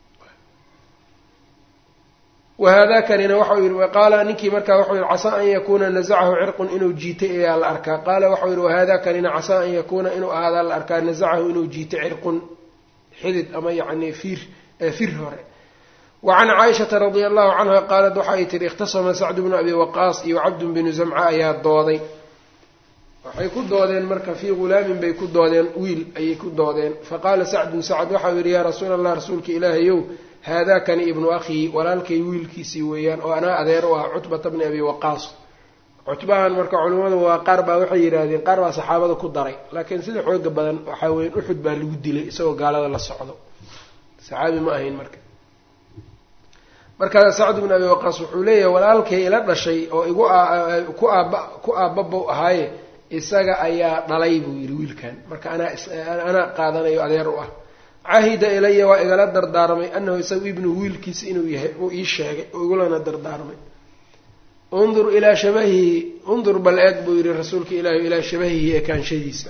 wahadakanina waxau yihi qaala ninkii markaa waxau yihi casaa an yakuuna nazacahu cirqun inuu jiitay ayaa la arkaa qaala waxau yihi wahadakanina casaa an yakuuna inuu ahaadaa la arkaa nazacahu inuu jiitay cirqun xidid ama yacni fiir fir hore wa can caaishata radia allahu canha qaalat waxa ay tihi ikhtasama sacdu bnu abi waqaas iyo cabdun binu zamca ayaa dooday waxay ku doodeen marka fii ghulaamin bay ku doodeen wiil ayay ku doodeen faqaala sacdun sacd waxau yihi yaa rasuula allah rasuulka ilaahayow haadakani ibnu akhii walaalkay wiilkiisii weeyaan oo anaa adeer u ah cutbata bni abi waqaas cutbahan marka culimmadu waa qaar baa waxay yidhaahdeen qaar baa saxaabada ku daray laakiin sida xooga badan waxaa weya uxud baa lagu dilay isagoo gaalada la socdo saxaabi ma ahayn marka markaa sacd bn abi waqaas wuxuu leeyahay walaalkay ila dhashay oo igu ku aaba ku aabbabow ahaaye isaga ayaa dhalay buu yidhi wiilkan marka anaa anaa qaadanayo adeer u ah cahida ilaya waa igala dardaarmay anahu isagu ibnu wiilkiisa inuu yahay uu ii sheegay oo igulana dardaarmay undur ilaa shabahihi undur bal eeg buu yihi rasuulka ilaahi ilaa shabahihi ekaanshadiisa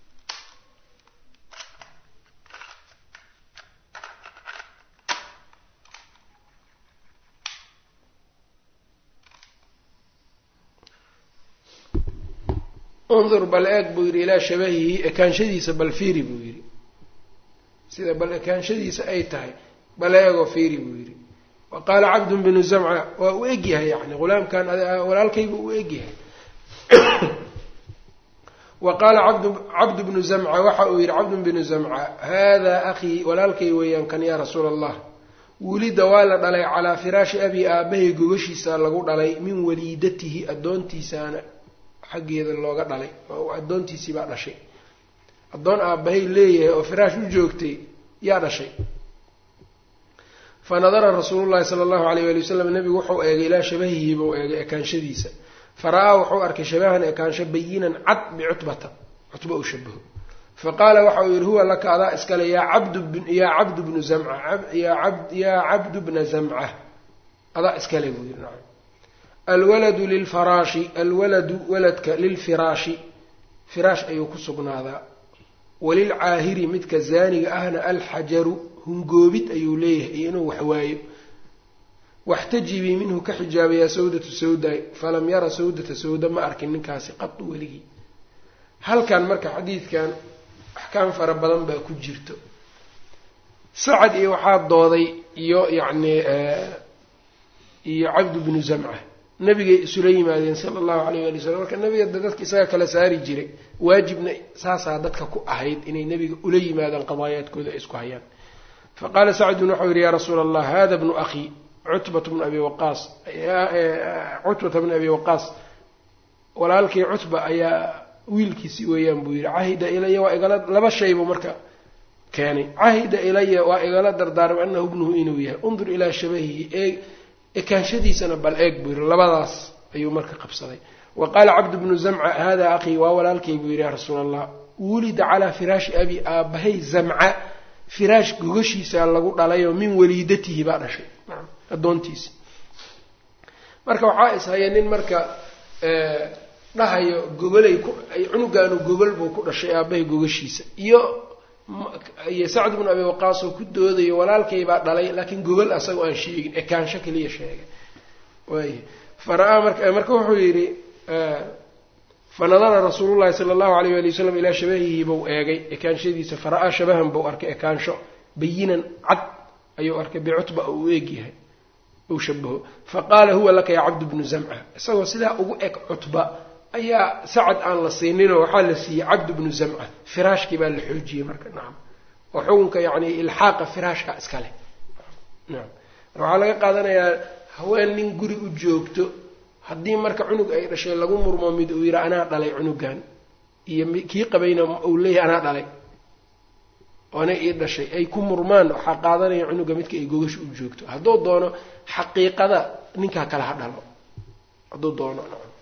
undur bal eeg buu yidhi ilaa shabahihi ekaanshadiisa bal fiiri buu yidhi sida bal ekaanshadiisa ay tahay bal eegoo fiiri buu yidhi wa qaala cabdun binu zamca waa u egyahay yani hulaamkan walaalkaybu u egyahay wa qaala abd cabdu bnu zamca waxa uu yidhi cabdun binu zamca haadaa akhii walaalkay weeyaan kan yaa rasuula allah wulida waa la dhalay calaa firaashi abi aabahay gogashiisa lagu dhalay min waliidatihi addoontiisaana xaggeeda looga dhalay oo addoontiisii baa dhashay addoon aabbahay leeyahay oo firaash u joogtay yaa dhashay fa nadara rasuulu llahi sala allahu alayh wali wasalam nebigu wuxuu eegay ilaa shabahihi buu eegay ekaanshadiisa fara-aa wuxuu arkay shabahan ekaansho bayinan cad bicutbata cutba uu shabaho fa qaala waxa uu yihi huwa laka adaa iskale yaa cabdu yaa cabdu bnu zamca yaa cabdu bna zamca adaa iskale buu yihi nacam alwaladu lilfaraashi alwaladu waladka lilfiraashi firaash ayuu ku sugnaadaa walilcaahiri midka zaaniga ahna alxajaru hungoobid ayuu leeyahay iyo inuu waxwaayo waxtajibii minhu ka xijaabayaa sawdatu sawday falam yara sawdata sawda ma arkin ninkaasi qadu weligii halkan marka xadiidkan axkaam fara badan baa ku jirto sacad iyo waxaa dooday iyo yacni iyo cabdu bnu zamca nabigay isula yimaadeen sala allahu alayh wali wasalam marka nabiga dadka isaga kala saari jiray waajibna saasaa dadka ku ahayd inay nabiga ula yimaadaan qadaayaadkooda ay isku hayaan fa qaala sacdun waxau yihi yaa rasuula allah hada bnu akhii cutbat bnu abi waqaas cutbata bnu abi waqaas walaalkii cutba ayaa wiilkiisi weeyaan buu yihi cahida ilaya waa igala laba shaybuu marka keenay cahida ilaya waa igala dardaarmay anahu ibnuhu inuu yahay undur ilaa shabahihi eeg ekaanshadiisana bal eeg buu yihi labadaas ayuu marka qabsaday wa qaala cabdu bnu zamca hada akhii waa walaalkay buu yihi yaa rasuula allah wulida calaa firaashi abi aabahay zamca firaash gogashiisa lagu dhalayoo min waliidatihi baa dhashay addoontiisi marka waxaa ishaya nin marka dhahayo gogolay ku cunugaanu gogol buu ku dhashay aabahay gogashiisa iyo iyo sacd bnu abi waqaas oo ku doodayo walaalkay baa dhalay laakiin gogol asagoo aan sheegin ekaansho keliya sheegay waay fara-aa marka marka wuxuu yidhi fanadara rasuulu llahi sala allahu alayh wali wasalam ilaa shabahihi buu eegay ekaanshadiisa fara-aa shabahan buu arkay ekaansho bayinan cad ayuu arkay bicutba oo u eegyahay uu shabaho fa qaala huwa laka yaa cabdu bnu zamca isagoo sidaa ugu eg cutba ayaa sacad aan la siininoo waxaa la siiyey cabdu bnu zamca firaashkii baa la xoojiyey marka nacam oo xukunka yacni ilxaaqa firaashka iskale nacam waxaa laga qaadanayaa haween nin guri u joogto haddii marka cunug ay dhashay lagu murmo mid uu yidhi anaa dhalay cunugan iyo kii qabayna uu leeyahay anaa dhalay oona ii dhashay ay ku murmaan waxaa qaadanaya cunuga midka ay gogasha u joogto hadduu doono xaqiiqada ninkaa kale ha dhalo hadduu doono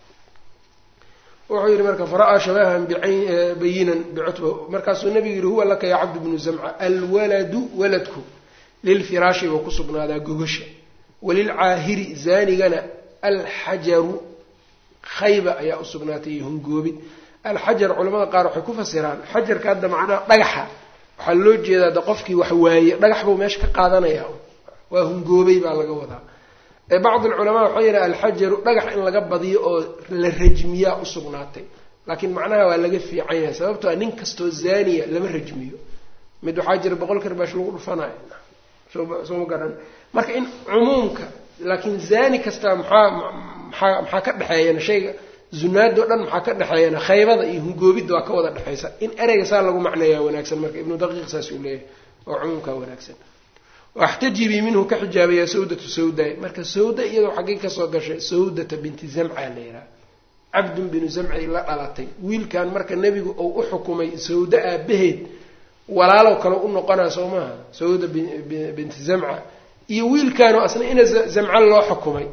wuxuu yidhi marka fara-aa shabahan bayinan bicutba markaasuu nabigu yihi huwa laka yaa cabdu bnu zamca alwaladu waladku lilfiraashi buu ku sugnaadaa gogasha walilcaahiri zaanigana alxajaru khayba ayaa u sugnaatay iyo hungoobid alxajar culamada qaar waxay ku fasiraan xajarka hadda macnaha dhagaxa waxaa loo jeedaa de qofkii wax waaye dhagax buu meesha ka qaadanaya waa hungoobay baa laga wadaa bacd alculamaa waxaa yidhaha alxajaru dhagax in laga badiyo oo la rajmiyaa usugnaatay laakiin macnaha waa laga fiican yahay sababtoo a nin kastoo zaaniya lama rajmiyo mid waxaa jira boqol karbaash lagu dhufanayo soo ma garan marka in cumuumka laakiin zaani kastaa maxaa maxaa maxaa ka dhexeeyana shayga zunaadoo dhan maxaa ka dhexeeyana khaybada iyo hungoobidda waa ka wada dhexaysa in ereyga saa lagu macneeyaa wanaagsan marka ibnu daqiiq saas uu leeyahay oo cumuumkaa wanaagsan waxtajibii minhu ka xijaabayaa sawdatu sawda marka sawda iyadoo xaggay kasoo gashay sawdata binti zamca la yidhaha cabdun binu zamcay la dhalatay wiilkan marka nebigu uu u xukumay sawda aabaheed walaalow kale u noqonaa soo maaha sawda binti zamca iyo wiilkaanoo asna ina zamca loo xukumay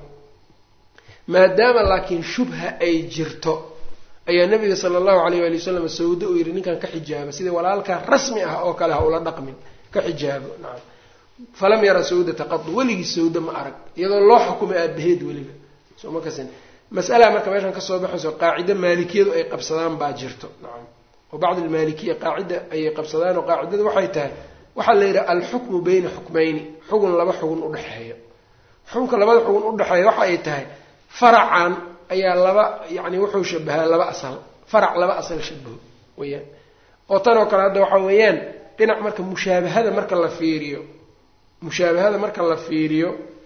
maadaama laakiin shubha ay jirto ayaa nabiga sala allahu alayh waali wasalam sawda uu yidhi ninkan ka xijaaba sidai walaalkaa rasmi ah oo kale ha ula dhaqmin ka xijaabo nacam falam yara sawdata qadu weligii sawda ma arag iyadoo loo xukumay aabaheed weliba soo ma kasin mas'alaa marka meeshan kasoo baxayso qaacida maalikiyadu ay qabsadaan baa jirto nacam oo bacd almaalikiya qaacida ayay qabsadaan oo qaacidada waxay tahay waxaa la yidhaha alxukmu bayna xukmayni xugun laba xugun udhexeeya xukunka labada xugun udhexeeya waxa ay tahay faracan ayaa laba yacni wuxuu shabahaa laba asal farac laba asal shabaho weyaan oo tan oo kale hadda waxaa weeyaan dhinac marka mushaabahada marka la fiiriyo mushaabahada marka la fiiriyo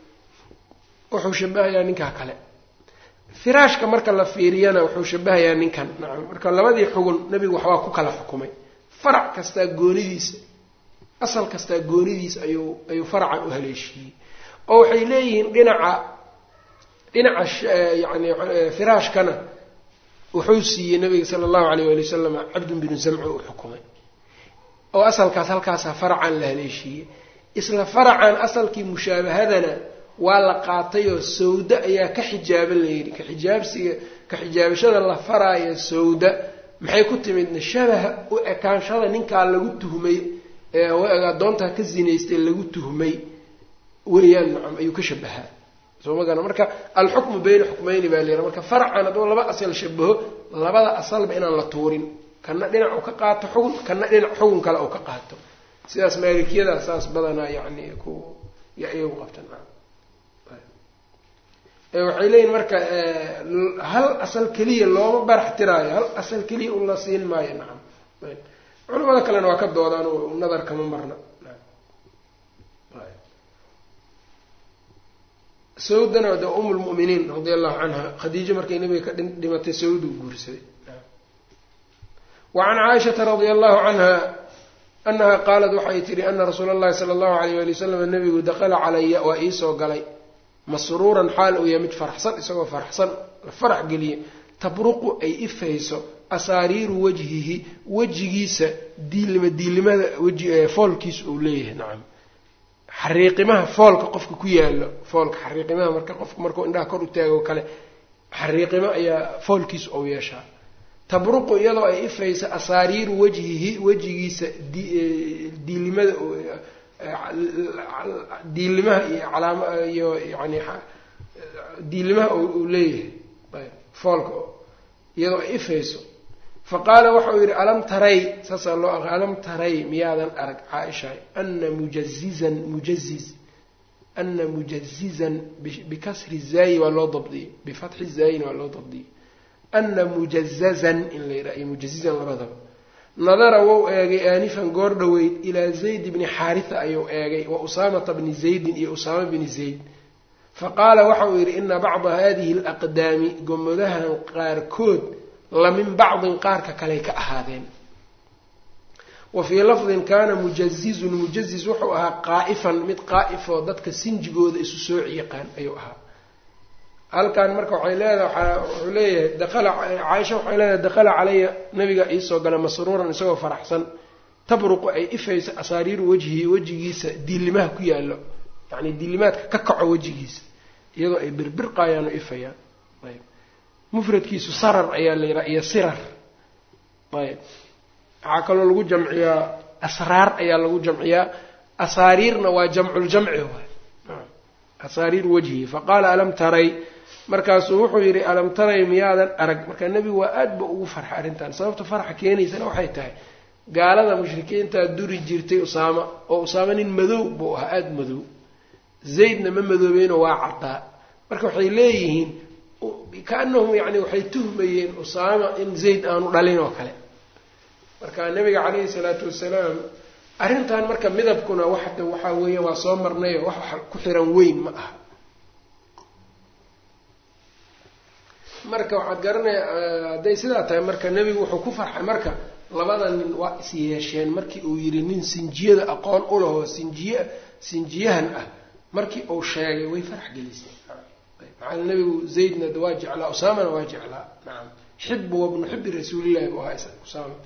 wuxuu shabahayaa ninkaa kale firaashka marka la fiiriyana wuxuu shabahayaa ninkan nacam marka labadii xugun nebigu waxbaa ku kala xukumay farac kastaa goonidiisa asal kastaa goonidiisa ayuu ayuu faracan u haleeshiiyey oo waxay leeyihiin dhinaca dhinaca yani firaashkana wuxuu siiyey nabiga sala allahu alayh waali wasalam cabdun binu zamco u xukumay oo asalkaas halkaasaa faracan la haleeshiiyey isla faracan asalkii mushaabahadana waa la qaatayoo sawda ayaa ka xijaaban layidhi ka xijaabsiga ka xijaabashada la faraayo sawda maxay ku timidna shabaha u ekaanshada ninkaa lagu tuhmay ee addoontaa ka zinaystay lagu tuhmay weeyaan nacam ayuu ka shabahaa soo ma garan marka alxukmu bayna xukmayni baa layidhaha marka farcan hadduu laba asal shabaho labada asalba inaan la tuurin kana dhinac uu ka qaato xugun kana dhinac xugun kale uu ka qaato sidaas maalikiyadaas saas badanaa yani ku iyagu qabtan waxay leeyihin marka hal asal keliya looma barax tiraayo hal asal keliya un la siin maayo nacam culamada kalena waa ka doodaan oo nadar kama marna sawdana de um lmu'miniin radia allahu canha khadiijo markay nabiga ka dhimatay sawdu guursaday wa can caaishata radia allahu canha anaha qaalat waxay tihi ana rasuula allahi sala allahu alayh wali wasalam nabigu dakala calaya waa iisoo galay masruuran xaal uu yahay mid faraxsan isagoo faraxsan la farax geliye tabruqu ay ifayso asaariiru wajhihi wejigiisa diilima diilimada weji foolkiisa uu leeyahay nacam xariiqimaha foolka qofka ku yaalo foolka xariiqimaha marka qofku markuu indhaha kor u taago kale xariiqimo ayaa foolkiisa ou yeeshaa tabruqu iyadoo ay ifayso asaariiru wajhihi wejigiisa diilimada diilimaha iyo calaam iyo yani diilimaha uu leeyahay ayb foolka iyadoo ay ifayso fa qaala waxauu yidhi alam taray saasaa loo aqri alam taray miyaadan arag caaisha ana mujazizan mujaziz ana mujazizan bikasri zaayi waa loo dabdiyey bifatxi zaayina waa loo dabdiyey ana mujazazan in la yidhaha iyo mujazizan labadaba nadara wou eegay aanifan goor dhoweyd ilaa zayd bni xaaritha ayuu eegay wa usaamata bni zaydin iyo usaama bni zayd fa qaala waxa uu yidhi ina bacda hadihi alaqdaami gomodahan qaarkood la min bacdin qaarka kaley ka ahaadeen wa fii lafdin kaana mujazizun mujaziz wuxuu ahaa qaa'ifan mid qaa'ifoo dadka sinjigooda isu sooci yaqaan ayuu ahaa halkan marka waxay leedahay wuxuu leeyahay dakala caaisha waxay leedahay dakala calaya nabiga iisoo gala masruuran isagoo faraxsan tabruqu ay ifayso asaariiru wejhihi wejigiisa diilimaha ku yaallo yacni diilimaadka ka kaco wejigiisa iyadoo ay birbirqaayaan oo ifayaan ayb mufradkiisu sarar ayaa la yidhaha iyo sirar ayb waxaa kaloo lagu jamciyaa asraar ayaa lagu jamciyaa asaariirna waa jamculjamci waay asaariir wajhi faqaala alam taray markaasuu wuxuu yidhi alam taray miyaadan arag marka nebigu waa aad ba ugu farxa arrintan sababta farxa keenaysana waxay tahay gaalada mushrikiintaa duri jirtay usaama oo usaama nin madow buu ahaa aada madow zaydna ma madoobeynoo waa caddaa marka waxay leeyihiin kaanahum yani waxay tuhmayeen usaama in zayd aanu dhalin oo kale marka nabiga calayhi salaatu wasalaam arrintan marka midabkuna waxda waxaa weeya waa soo marnayo wax ku xiran weyn ma aha marka waxaad garanaya hadday sidaa tahay marka nebigu wuxuu ku farxay marka labada nin waa is yeesheen markii uu yidhi nin sinjiyada aqoon u lahoo sinjiye sinjiyahan ah markii uu sheegay way farax gelisay maxaa nebigu zaydna waa jeclaa usaamana waa jeclaa nacam xibu wabnu xibi rasuulillahi buu ahaa usaama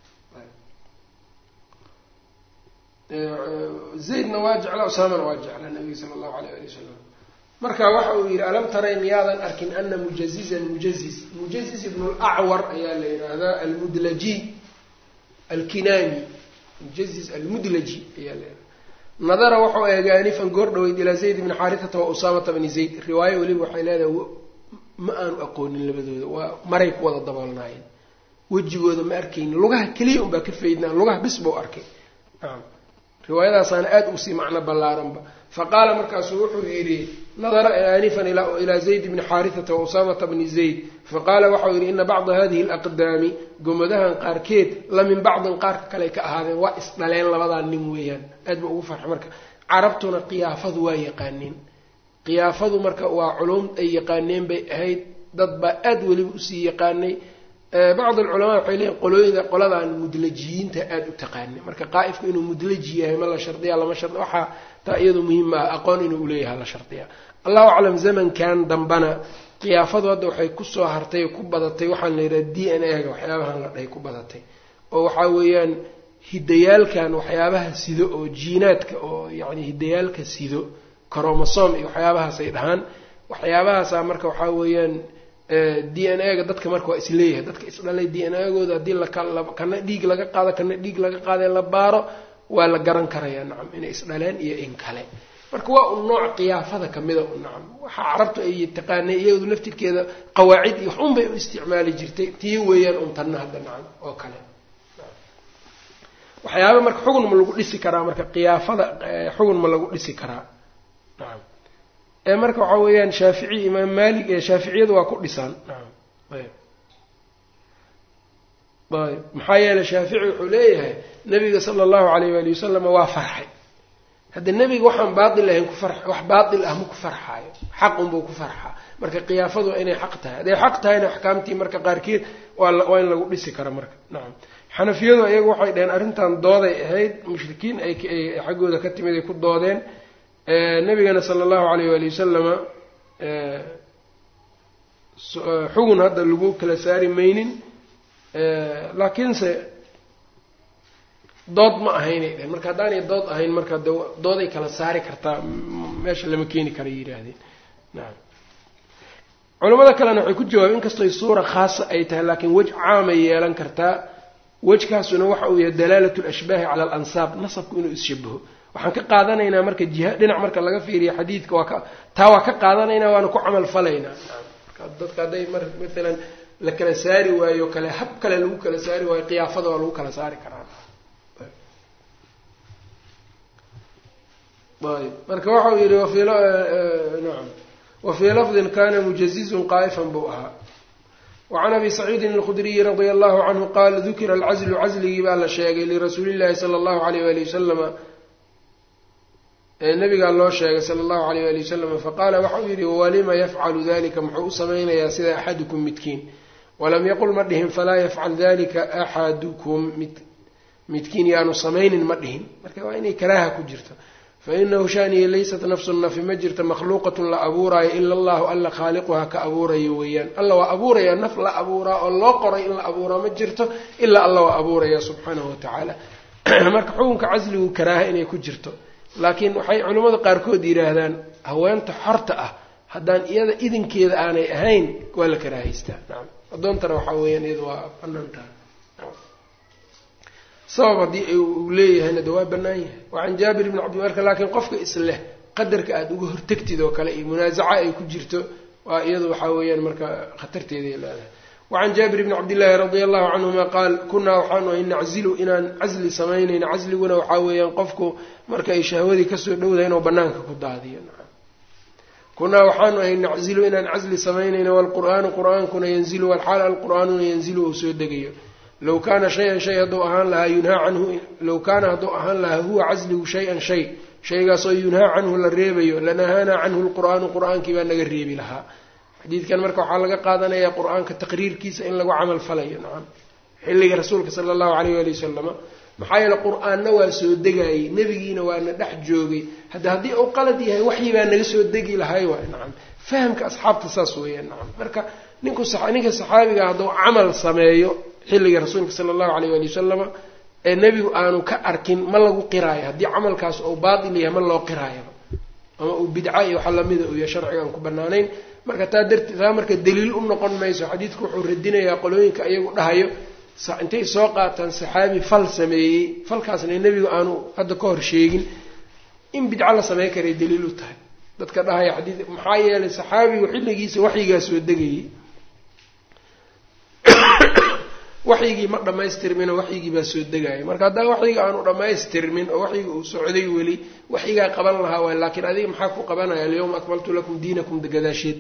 zaydna waa jeclaa usaamana waa jeclaa nabiga sala allahu alayh ali wasalam marka waxa uu yidhi alam taray miyaadan arkin ana mujazizan mujazis mujazis ibnu lacwar ayaa la yidhaahdaa almudlaji alkinaani mujazis almudlaji ayaa la yidhahda nadara wuxuu eegay anifan goor dhaweyd ilaa zayd bni xaaritata wa usaamata bni zayd riwaayo weliba waxay leedahay ma aanu aqoonin labadooda waa maray ku wada daboolnaayeen wejigooda ma arkaynin lugaha keliya unbaa ka faydnaa lugaha bis buu arkay naam riwaayadaasaana aada usii macno ballaaranba faqaala markaasuu wuxuu yidhi nadara aanifan ilaa zayd bni xaaritata wa usaamata bni zayd faqaala waxau yidhi ina bacda hadihi alaqdaami gomadahan qaarkeed la min bacdin qaarka kale ka ahaadeen waa isdhaleen labadaa nin weeyaan aad ba ugu farxa marka carabtuna qiyaafadu waa yaqaaneen qiyaafadu marka waa culum ay yaqaaneen bay ahayd dad baa aad weliba usii yaqaanay bacd alculamaa waxay leeyihin qolooyida qoladan mudlajiyiinta aada u taqaanay marka qaa'ifku inuu mudlaji yahay ma la shardiya lama shard waxaa taa iyadu muhiim ah aqoon inuu uleeyahay la shardiya allahu aclam zamankan dambana qiyaafadu hadda waxay kusoo hartay ku badatay waxaan la yidhaha d n a ga waxyaabahan la dhahay ku badatay oo waxaa weeyaan hidayaalkan waxyaabaha sido oo jiinaadka oo yacni hidayaalka sido coromosom iyo waxyaabahaasay dhahaan waxyaabahaasaa marka waxaa weeyaan d n a ga dadka marka waa isleeyahay dadka isdhalay d n a gooda haddii lakana dhiig laga qaado kana dhiig laga qaadee la baaro waa la garan karayaa nacam inay isdhaleen iyo in kale marka waa un nooc qiyaafada kamida u nacam waxaa carabtu ay taqaanay iyadu laftirkeeda qawaacid iyo waxun bay u isticmaali jirtay tii weeyaan un tanna hadda nacam oo kale waxyaaba marka xugun ma lagu dhisi karaa marka qiyaafada xugun ma lagu dhisi karaa nacam ee marka waxaa weeyaan shaafici imaam maalik ee shaaficiyadu waa ku dhisaan nacam ayb ayb maxaa yeeley shaafici wuxuu leeyahay nabiga sala allahu alayh waali wasalama waa farxay hadda nebiga waxaan baatil ahayn ku far wax baatil ah ma ku farxaayo xaq unbuu ku farxaa marka qiyaafadu waa inay xaq tahay hadday xaq tahayna axkaamtii marka qaarkeed waa waa in lagu dhisi kara marka nacam xanafiyadu iyagu waxay dhaheen arrintan dooday ahayd mushrikiin ay xaggooda ka timid ay ku doodeen nabigana sala allahu alayh waali wasalama xugun hadda lagu kala saari maynin laakiinse dood ma ahaynay dhaheen marka haddaanay dood ahayn marka de dooday kala saari kartaa meesha lama keeni kara yidhaahdeen nacam culamada kalena waxay ku jawaabeen inkastoy suura khaasa ay tahay laakiin wej caamay yeelan kartaa wejkaasuna waxa uu yahay dalaalat lashbaahi cala alansaab nasabku inuu isshabaho waxaan ka qaadanaynaa marka jiha dhinac marka laga fiiriyo xadiidka waa ka taa waa ka qaadanaynaa waana ku camal falaynaa marka dadka hadday mar maalan la kala saari waayo kale hab kale lagu kala saari waayo qiyaafada waa lagu kala saari karaa ayb marka waxau yihi wafii nacam wafii lafdin kana mujazizun qaa'ifan buu ahaa wacan abi saciidin alkhudriyi radia allahu canhu qaala dukira alcazlu casligii baa la sheegay lirasuuli llahi sala allahu alayh wali wasalama nabigaa loo sheegay sala allahu alayh wali wasalama faqaala waxau yihi walima yafcalu dalika muxuu u samaynayaa sida axadukum midkiin walam yaqul ma dhihin falaa yafcal dalika axadukum mid midkiin yaanu samaynin ma dhihin marka waa inay karaaha ku jirto fainahu shaniya laysat nafsu nafi ma jirta makhluuqatun la abuuraayo ila allahu alla khaaliquhaa ka abuurayo weeyaan alla waa abuuraya naf la abuuraa oo loo qoray in la abuuraa ma jirto ilaa alla waa abuuraya subxaanahu watacaala marka xukunka casligu karaaha inay ku jirto laakiin waxay culimmada qaarkood yidhaahdaan haweenta xorta ah haddaan iyada idinkeeda aanay ahayn waa la karaahaystaa nacam addoontana waxaa weeyaan iyada waa banaantaha sabab haddii uu leeyahayna de waa bannaan yahay wacan jaabir ibni cabdi marka laakiin qofka isleh qadarka aada uga hortegtid oo kale iyo munaasaca ay ku jirto waa iyadu waxaa weeyaan marka khatarteeday leedahay wacan jaabir bni cabdillaahi radia allahu canhuma qaal kunaa waxaanu ahay naczilu inaan casli samaynayna casliguna waxaa weeyaan qofku marka ay shahwadii kasoo dhowdahay inuu banaanka ku daadiyo kunaa waxaanu ahay naczilu inaan casli samaynayna waalqur'aanu qur'aankuna yanzilu walxaal alqur'aanuna yanzilu uu soo degayo low kaana shay-an shay hadduu ahaan lahaa yunhaa canhu low kaana hadduu ahaan lahaa huwa casligu shay-an shay shaygaasoo yunhaa canhu la reebayo lanahaanaa canhu lqur'aanu qur'aankii baa naga reebi lahaa xadiidkan marka waxaa laga qaadanayaa qur-aanka taqriirkiisa in lagu camal falayo nacam xilliga rasuulka sala allahu alayh waali wasalama maxaa yeele qur-aanna waa soo degaayey nebigiina waana dhex joogay hadda haddii uu qalad yahay waxyi baa naga soo degi lahay waay nacam fahamka asxaabta saas weeyaan nacam marka ninku ninka saxaabiga hadduu camal sameeyo xilliga rasuulka sala allahu alayh waali wasalama ee nebigu aanu ka arkin ma lagu qiraayo haddii camalkaas uu baatil yahay ma loo qiraayaba ama uu bidca iyo waxa lamida uu yahay sharciga aan ku banaanayn marka taa darti taa marka daliil u noqon mayso xadiidku wuxuu radinayaa qolooyinka iyagu dhahayo intay soo qaataan saxaabi fal sameeyey falkaasna nebigu aanu hadda ka hor sheegin in bidco la samey karay daliil u tahay dadka dhahaya xadiid maxaa yeelay saxaabigu xilligiisa waxyigaa soo degayey waxyigii ma dhammaystirminoo waxyigii baa soo degaya marka haddaan waxyiga aanu dhammaystirmin oo waxyiga uu socday weli waxyigaa qaban lahaa waay laakiin adiga maxaa ku qabanaya alyawma akmaltu lakum diinakum gadaasheed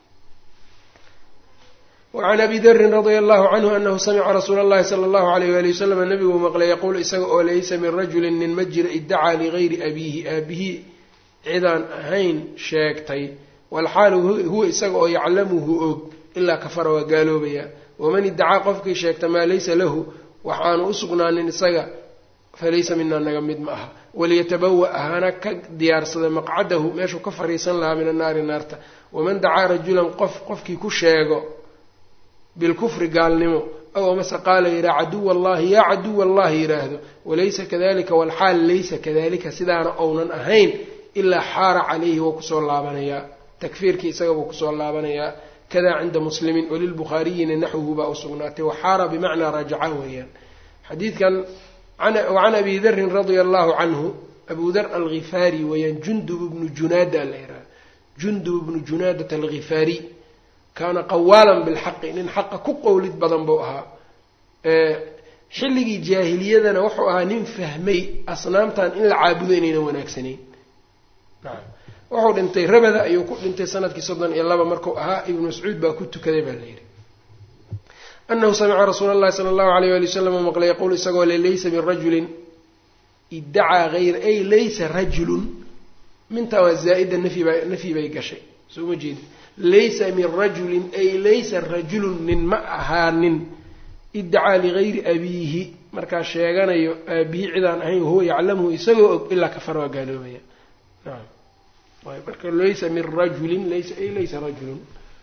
wacan abi darin radia allahu canhu anahu samica rasuula allahi sala allahu alayh wali wasalam nabiguu maqlay yaquul isaga oo laysa min rajulin nin ma jira iddacaa ligayri abiihi aabihii cidaan ahayn sheegtay walxaalu huwa isaga oo yaclamuhu og ilaa kafara waa gaaloobaya waman iddacaa qofkii sheegta maa laysa lahu waxaanu u sugnaanin isaga falaysa minaa naga mid ma aha waliyatabawa hana ka diyaarsada maqcadahu meeshuu ka fariisan lahaa min annaari naarta waman dacaa rajulan qof qofkii ku sheego bilkufri gaalnimo ow amase qaala yidhaha caduwa allahi yaa caduwa allahi yidhaahdo walaysa kadalika walxaal laysa kadalika sidaana ownan ahayn ilaa xaara calayhi wou kusoo laabanayaa takfiirkii isaga buu kusoo laabanayaa kada cinda muslimin walilbukhaariyina naxwuhu baa u sugnaatay waxaara bimacnaa rajaca weeyaan xadiidkan wacan abi darin radia allahu canhu abu dar alghifaari weeyaan jundub bnu junaada la yidhaha jundub bnu junaadat alghifaari kaana qawaalan bilxaqi nin xaqa ku qowlid badan buu ahaa xilligii jaahiliyadana wuxuu ahaa nin fahmay asnaamtan in la caabudo inaynan wanaagsanayn nacam wuxuu dhintay rabada ayuu ku dhintay sanadkii soddon iyo laba markuu ahaa ibnu mascuud baa ku tukaday baa la yidhi anahu samica rasuula allahi sala allahu alayh wali wasalam u maqlay yaquul isagoo le laysa min rajulin iddacaa hayra ay laysa rajulun mintaa waa zaa'ida nafyi baa nafyi bay gashay soo ma jeedi laysa min rajulin ay laysa rajulun nin ma ahaanin iddacaa ligayri abiihi markaa sheeganayo aabihi cidaan ahayn wahuwa yaclamuhu isagoo og ilaa kafar waa gaaloobaya nacam marka laysa min rajulin laysa ay laysa rajulun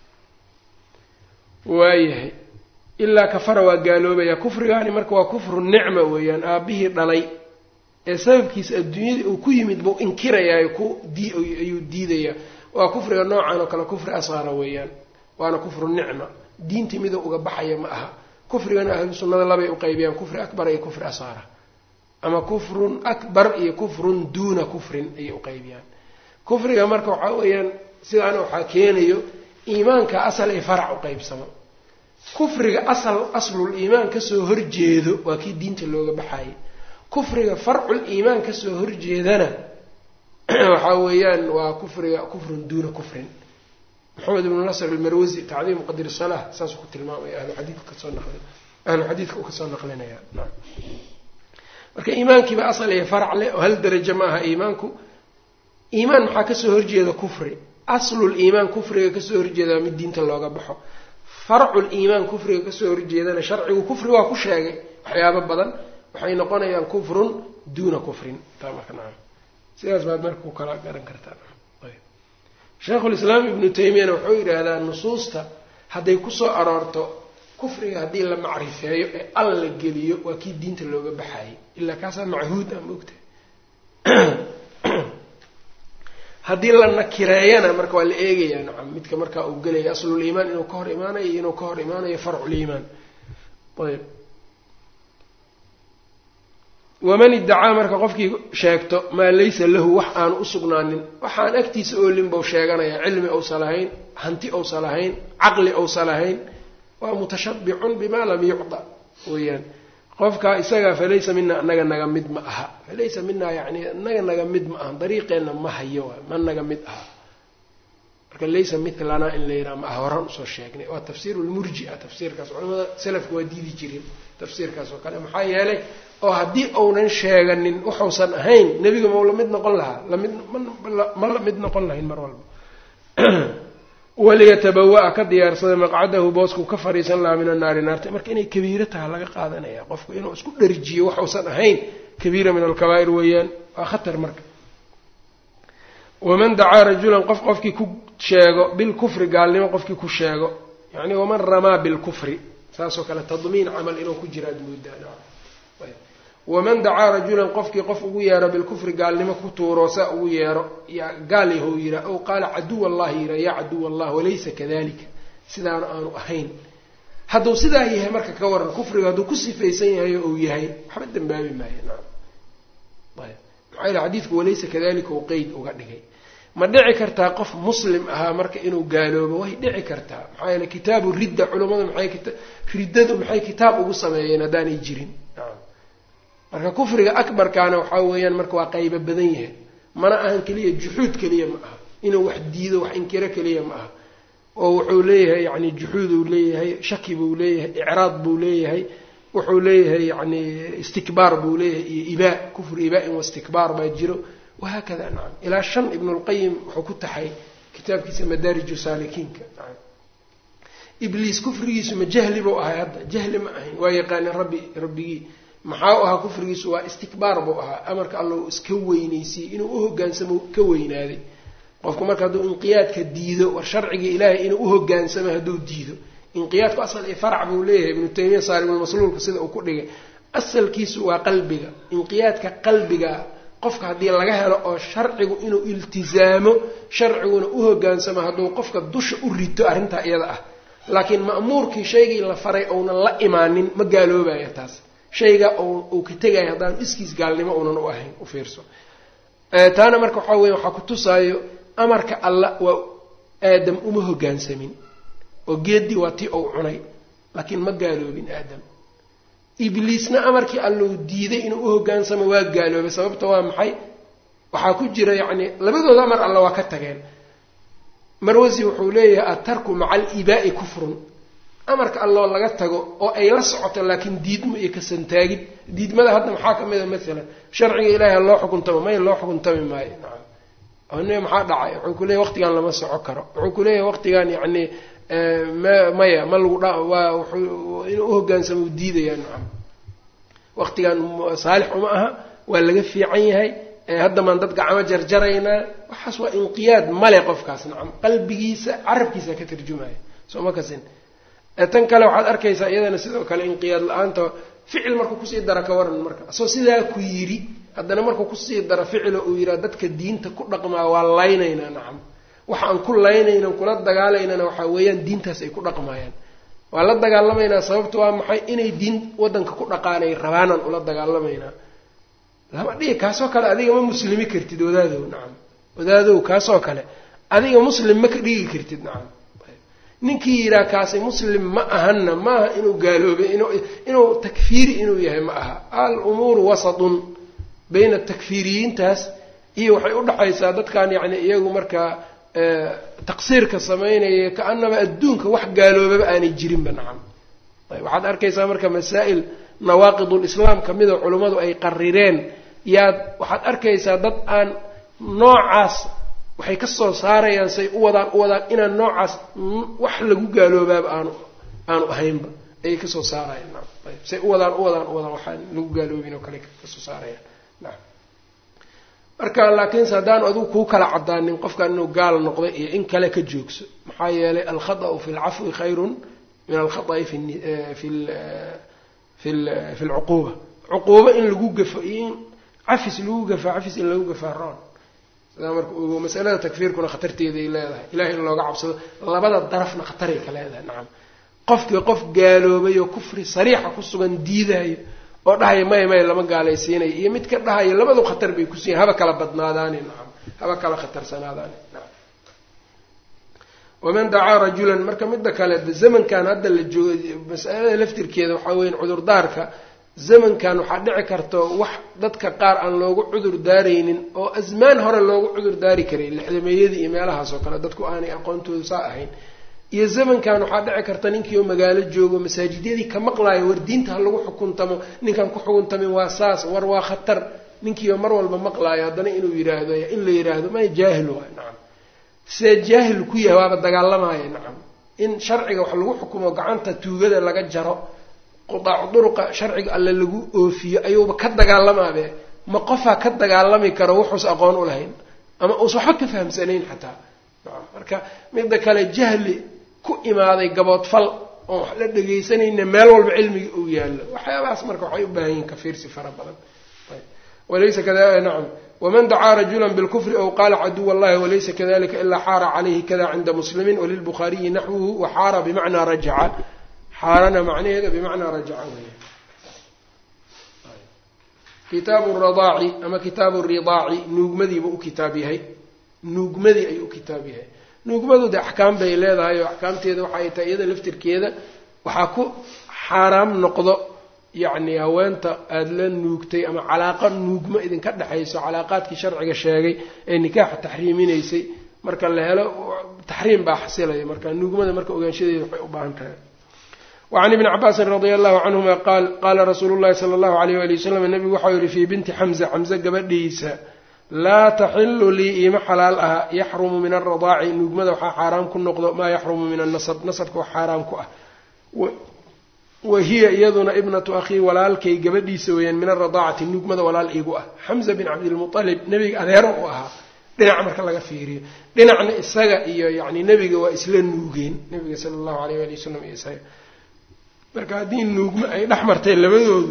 waayahay ilaa kafara waa gaaloobaya kufrigaani marka waa kufru nicma weeyaan aabihii dhalay ee sababkiisa adduunyada uu ku yimid buu inkirayaa ku dii ayuu diidayaa waa kufriga noocan oo kale kufri asqara weeyaan waana kufru nicma diintii miduu uga baxaya ma aha kufrigana ahlu sunnada labay uqaybiyaan kufri akbar iyo kufri asqara ama kufrun akbar iyo kufrun duuna kufrin ayay uqaybiyaan kufriga marka waxaa weeyaan sidaana waxaa keenayo iimaanka asal ay farac u qeybsamo kufriga asal aslul iimaan kasoo horjeedo waa kii diinta looga baxayay kufriga farcul iimaan kasoo horjeedana waxaa weeyaan waa kufriga kufrun duuna kufrin maxamed ibnu nasr almarwasi tacdiim qadri salah saasuu ku tilmaamaya ahlu xadiidka kasoo naqli ahlu xadiidka uu kasoo naqlinaya marka iimaankiiba asal iyo farac leh oo hal darajo ma aha iimaanku iimaan maxaa kasoo horjeeda kufri aslul iimaan kufriga kasoo horjeeda mid diinta looga baxo farcul iimaan kufriga kasoo horjeedana sharcigu kufri waa ku sheegay waxyaabo badan waxay noqonayaan kufrun duuna kufrin taa marka nacam sidaas baad marka ku kala garan kartaa sheikhulislaam ibnu taymiyana wuxuu yidhaahdaa nusuusta hadday kusoo aroorto kufriga haddii la macrifeeyo ee al la geliyo waa kii diinta looga baxayay ilaa kaasaa machuud a maogta haddii la nakireeyana marka waa la eegayaa nacam midka markaa uu gelaya aslul iimaan inuu ka hor imaanayo iyo inuu ka hor imaanayo farcul iimaan ayb waman iddacaa marka qofkii sheegto maa laysa lahu wax aanu u sugnaanin waxaan agtiisa oolin bau sheeganayaa cilmi ousa lahayn hanti ousa lahayn caqli ousa lahayn waa mutashabicun bima lam yucda weyaan qofkaa isagaa falaysa mina anaga naga mid ma aha falaysa minaa yani inaga naga mid ma aha dariiqeenna ma hayo ma naga mid aha marka laysa milanaa in la yidhaha ma aha horaan usoo sheegnay waa tafsiiru lmurjia tafsiirkaas culamada salafka waa diidi jireen tafsiirkaas oo kale maxaa yeelay oo haddii uunan sheeganin waxuusan ahayn nebiga mau lamid noqon lahaa lamid ma la mid noqon lahayn mar walba waliyatabawa-a ka diyaarsada maqcadahu boosku ka fariisan lahaa min annaari naarta marka inay kabiiro taha laga qaadanaya qofku inuu isku dharjiyo waxuusan ahayn kabiira min alkabaa'ir weeyaan waa khatar marka waman dacaa rajulan qof qofkii ku sheego bilkufri gaalnimo qofkii ku sheego yani waman ramaa bilkufri saasoo kale tadmiin camal inuu ku jira ad moodaa waman dacaa rajulan qofkii qof ugu yeero bilkufri gaalnimo ku tuuro saa ugu yeero gaal yahow yihaa ow qaala caduw allahi yihaa yaa caduw allah walaysa kadalika sidaana aanu ahayn hadduu sidaa yahay marka ka waran kufriga hadduu ku sifaysan yahay ou yahay waxba dambaabi maayo naam ayb maxaa yele xadiidku walaysa kadalika uu qeyd uga dhigay ma dhici kartaa qof muslim ahaa marka inuu gaaloobo way dhici kartaa maxaa yeele kitaabu ridda culammadu maxay riddadu maxay kitaab ugu sameeyeen haddaanay jirin marka kufriga akbarkaana waxaa weeyaan marka waa qaybo badan yahay mana ahan keliya juxuud keliya ma aha inuu wax diido wax inkiro keliya ma aha oo wuxuu leeyahay yani juxuuduu leeyahay shaki buu leeyahay icraad buu leeyahay wuxuu leeyahay yani istikbaar buu leeyahay iyo ibaa kufru ibaa-in wastikbaar baa jiro wahaakada nacam ilaa shan ibnulqayim wuxuu ku taxay kitaabkiisa madaariju saalikiinka nacam ibliis kufrigiisu ma jahli buu ahay hadda jahli ma ahayn waa yaqaanin rabbi rabbigii maxaa u ahaa kufrigiisu waa istikbaar buu ahaa amarka allau iska weynaysiyey inuu uhogaansamo ka weynaaday qofku marka hadduu inqiyaadka diido war sharcigii ilaahay inuu uhogaansamo hadduu diido inqiyaadku asal iyo farac buu leeyahay ibnu taymiya saarimulmasluulka sida uu ku dhigay asalkiisu waa qalbiga inqiyaadka qalbiga qofka haddii laga helo oo sharcigu inuu iltizaamo sharciguna uhogaansamo hadduu qofka dusha u rito arrintaa iyada ah laakiin ma'muurkii shaygii la faray ounan la imaanin ma gaaloobaya taas shayga uu ka tegayo haddaan iskiis gaalnimo uunan u ahayn u fiirso taana marka waxaa weya waxaa ku tusaayo amarka alla waa aadam uma hogaansamin oo geeddii waa tii ou cunay laakiin ma gaaloobin aadam ibliisna amarkii allou diiday inuu uhogaansamo waa gaaloobay sababta waa maxay waxaa ku jira yacni labadooda amar alla waa ka tageen marwasi wuxuu leeyahay atarku maca alibaa'i kufrun amarka alloo laga tago oo ay la socoto laakiin diidmo iyo kasantaagid diidmada hadda maxaa ka mid a maalan sharciga ilaahay loo xukuntamo may loo xukuntami maayo nacam ne maxaa dhacay wuxuu ku leeyahy waqtigan lama soco karo wuxuu ku leeyahay waqtigan yacni ma maya ma lagu dha waa wuxuu inuu uhogaansamo u diidaya nacam waqtigan saalix uma aha waa laga fiican yahay hadda maan dad gacmo jarjaraynaa waxaas waa inqiyaad male qofkaas nacam qalbigiisa carabkiisa ka tarjumaya soo ma kasin tan kale waxaad arkaysaa iyadana sidoo kale inqiyaad la-aanta ficil markuu kusii dara ka waran marka asoo sidaa ku yidhi haddana markuu kusii dara ficilo uu yidhaha dadka diinta ku dhaqmaa waa laynaynaa nacam waxa aan ku laynaynan kula dagaalaynana waxaa weeyaan diintaas ay ku dhaqmayaan waa la dagaalamaynaa sababta waa maxay inay diin waddanka ku dhaqaanay rabaanaan ula dagaalamaynaa lama dhihi kaasoo kale adiga ma muslimi kartid wadaadow nacam wadaadow kaasoo kale adiga muslim ma ka dhigi kartid nacam ninkii yidhaha kaasi muslim ma ahanna maaha inuu gaaloobay inuu takfiiri inuu yahay ma aha al umuuru wasatun bayna takfiiriyiintaas iyo waxay udhaxaysaa dadkan yacni iyagu markaa taqsiirka samaynaya ka-anaba adduunka wax gaaloobaba aanay jirinba nacam ayb waxaad arkaysaa marka masaa'il nawaaqidulislaam ka mida culummadu ay qarireen yaad waxaad arkaysaa dad aan noocaas waxay ka soo saarayaan say u wadaan u wadaan inaan noocaas wax lagu gaaloobaaba aanu aanu ahaynba ayay kasoo saarayaan naam ayb say u wadaan u wadaan u wadaan waxaan lagu gaaloobin oo kale kasoo saarayaan naam marka laakiinse haddaanu adigu kuu kala cadaanin qofkan inuu gaal noqday iyo in kale ka joogso maxaa yeelay alkhata'u fi lcafwi khayrun min alkhata'i fi fi fi fi lcuquuba cuquubo in lagu gafo iyo in cafis lagu gafaa cafis in lagu gafaa roon sidaa marka ogo masalada takfiirkuna khatarteeday leedahay ilahay in looga cabsado labada darafna khataray ka leedahay nacam qofkii qof gaaloobay oo kufri sariixa ku sugan diidaayo oo dhahaya maya maya lama gaalaysiinayo iyo midka dhahaya labadu khatar bay kusiiyan haba kala badnaadaani nacam haba kala khatarsanaadaani nacam waman dacaa rajulan marka midda kale zamankan hadda la joogo masalada laftirkeeda waxaa weya cudurdaarka zamankan waxaa dhici karta wax dadka qaar aan loogu cudur daaraynin oo asmaan hore loogu cudur daari karay lixdameeyadii iyo meelahaas oo kale dadku aanay aqoontooda saa ahayn iyo zamankan waxaa dhici karta ninkii oo magaalo joogo masaajidyadii ka maqlaayo war diinta ha lagu xukuntamo ninkaan ku xukuntamin waa saas war waa khatar ninkii oo mar walba maqlaayo haddana inuu yidhaahdo in la yidhaahdo may jaahil waay nacam see jaahil ku yahay waaba dagaalamaya nacam in sharciga wax lagu xukumo gacanta tuugada laga jaro qudaacu duruqa sharciga alle lagu oofiyo ayuuba ka dagaalamaabe ma qofaa ka dagaalami karo wuxuus aqoon u lahayn ama uusa waxba ka fahamsanayn xataa nacam marka midda kale jahli ku imaaday gaboodfal oon wax la dhegaysanayna meel walba cilmiga uu yaallo waxyaabahaas marka waxay u baahan yihin kafiirsi fara badan walaysa kada nacam waman dacaa rajula bilkufri aw qaala caduw allahi walaysa kadalika ilaa xaara calayhi kada cinda muslimin walilbukhaariyi naxwuhu waxaara bimacnaa rajaca xaarana macnaheeda bimacnaa rajaca weya kitaabu radaaci ama kitaabu ridaaci nuugmadiiba u kitaab yahay nuugmadii ayuu u kitaab yahay nuugmadu de axkaam bay leedahay oo axkaamteeda waxay tahay iyada laftirkeeda waxaa ku xaaraam noqdo yacni haweenta aada la nuugtay ama calaaqa nuugmo idinka dhexayso calaaqaadkii sharciga sheegay ee nikaaxa taxriiminaysay marka la helo taxriim baa xasilaya marka nuugmada marka ogaanshadeeda waxay u baahan tahay wacan ibni cabaasin radia allahu canhuma qaal qaala rasuulu llahi sala allahu alayh wali wasalam nabigu waxau yihi fii binti xamza xamse gabadhiisa laa taxilu lii iima xalaal aha yaxrumu min alradaaci nuugmada waxaa xaaraam ku noqdo maa yaxrumu min annasab nasabka wax xaaraam ku ah wa hiya iyaduna ibnatu akhii walaalkay gabadhiisa weeyaan min alradaacati nuugmada walaal iigu ah xamza bin cabdilmualib nebiga adeero u ahaa dhinac marka laga fiiriyo dhinacna isaga iyo yani nebiga waa isla nuugeen nebiga sala allahu alayh ali wasalam iyo isaga marka haddii nuugmo ay dhex martay labadoodu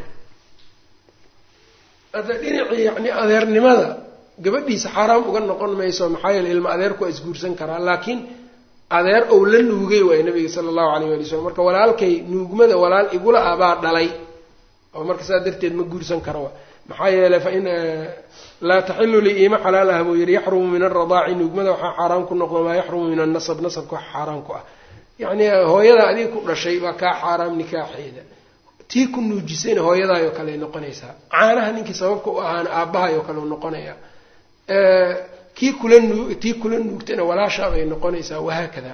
hadda dhinacii yani adeernimada gabadhiisa xaaraam uga noqon mayso maxaa yeele ilma adeerku waa isguursan karaa laakiin adeer ou la nuugay waay nabiga sala allahu alayh wali slam marka walaalkay nuugmada walaal igula ah baa dhalay oo marka saa darteed ma guursan karo maxaa yeeley fa in laa taxilu lii iima xalaal ah buu yihi yaxrumu min alradaaci nuugmada waxaa xaaraam ku noqdo maa yaxrumu min annasab nasabka wax xaaraam ku ah yacni hooyada adiga ku dhashay baa kaa xaaraam nikaaxeeda tii ku nuujisayna hooyadaayoo kale ay noqonaysaa caanaha ninkii sababka u ahaana aabbahaayoo kale u noqonaya kii kula nuu tii kula nuugtana walaashaabay noqonaysaa wahaakada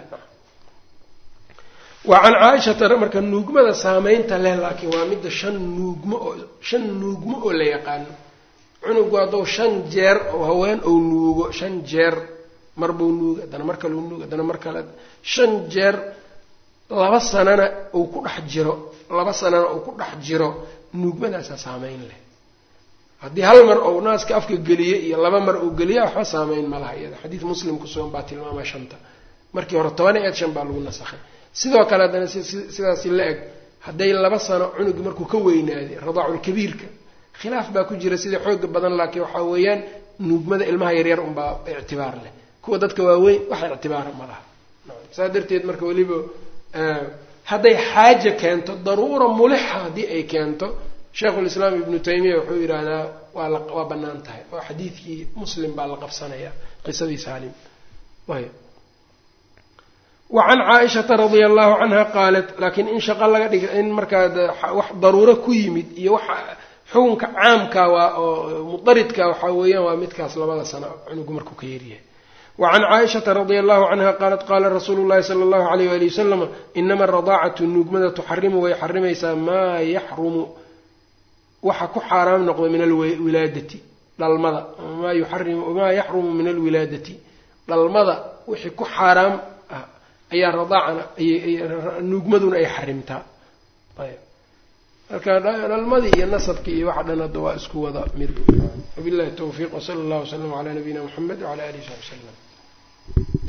wa can caaishata marka nuugmada saameynta leh laakiin waa midda shan nuugmo oo shan nuugmo oo la yaqaano cunugu haddou shan jeer oo haween ou nuugo shan jeer mar buu nuuga haddana mar kale u nuuga haddana mar kale shan jeer laba sanana uu ku dhex jiro laba sanana uu ku dhex jiro nuugmadaasaa saameyn leh haddii hal mar ou naaska afka geliye iyo laba mar uu geliya waxba saameyn ma laha iyada xadiid muslim kusugan baa tilmaamaya shanta markii hore toban eed shan baa lagu nasakhay sidoo kale haddana sidaasi la eg hadday laba sano cunugi markuu ka weynaaday radaaculkabiirka khilaaf baa ku jira sida xooga badan laakiin waxaa weeyaan nuugmada ilmaha yaryar unbaa ictibaar leh kuwa dadka waaweyn wax ictibaara ma laha saa darteed marka weliba hadday xaaja keento daruura mulixa haddii ay keento sheikhulislaam ibnu taymiya wuxuu yidhaahdaa waa la waa bannaan tahay oo xadiidkii muslim baa la qabsanaya qisadii saalim ayb wa can caaishata radia allahu canha qaalat laakiin in shaqo laga dhiga in markaa wax daruuro ku yimid iyo waxa xukunka caamka waa oo mudaridka waxaa weeyaan waa midkaas labada sano cunugu markuu ka yaryahay wa can caaishata radia allahu canha qaalat qaala rasuulu llahi sala allahu alayh wali wasalam inama aradaacatu nuugmada tuxarimu way xarimaysaa maa yaxrumu waxa ku xaaraam noqda min alwilaadati dhalmada maa yuxarimu maa yaxrumu min alwilaadati dhalmada wixii ku xaaraam ah ayaa radaacana nuugmaduna ay xarimtaa ayb marka dhalmadii iyo nasabkii iyo waxa dhan hadda waa isku wada mid wabillahi tawfiiq wsala allahu wasalam calaa nabiyina muxamed wcala alihi saxbi wslam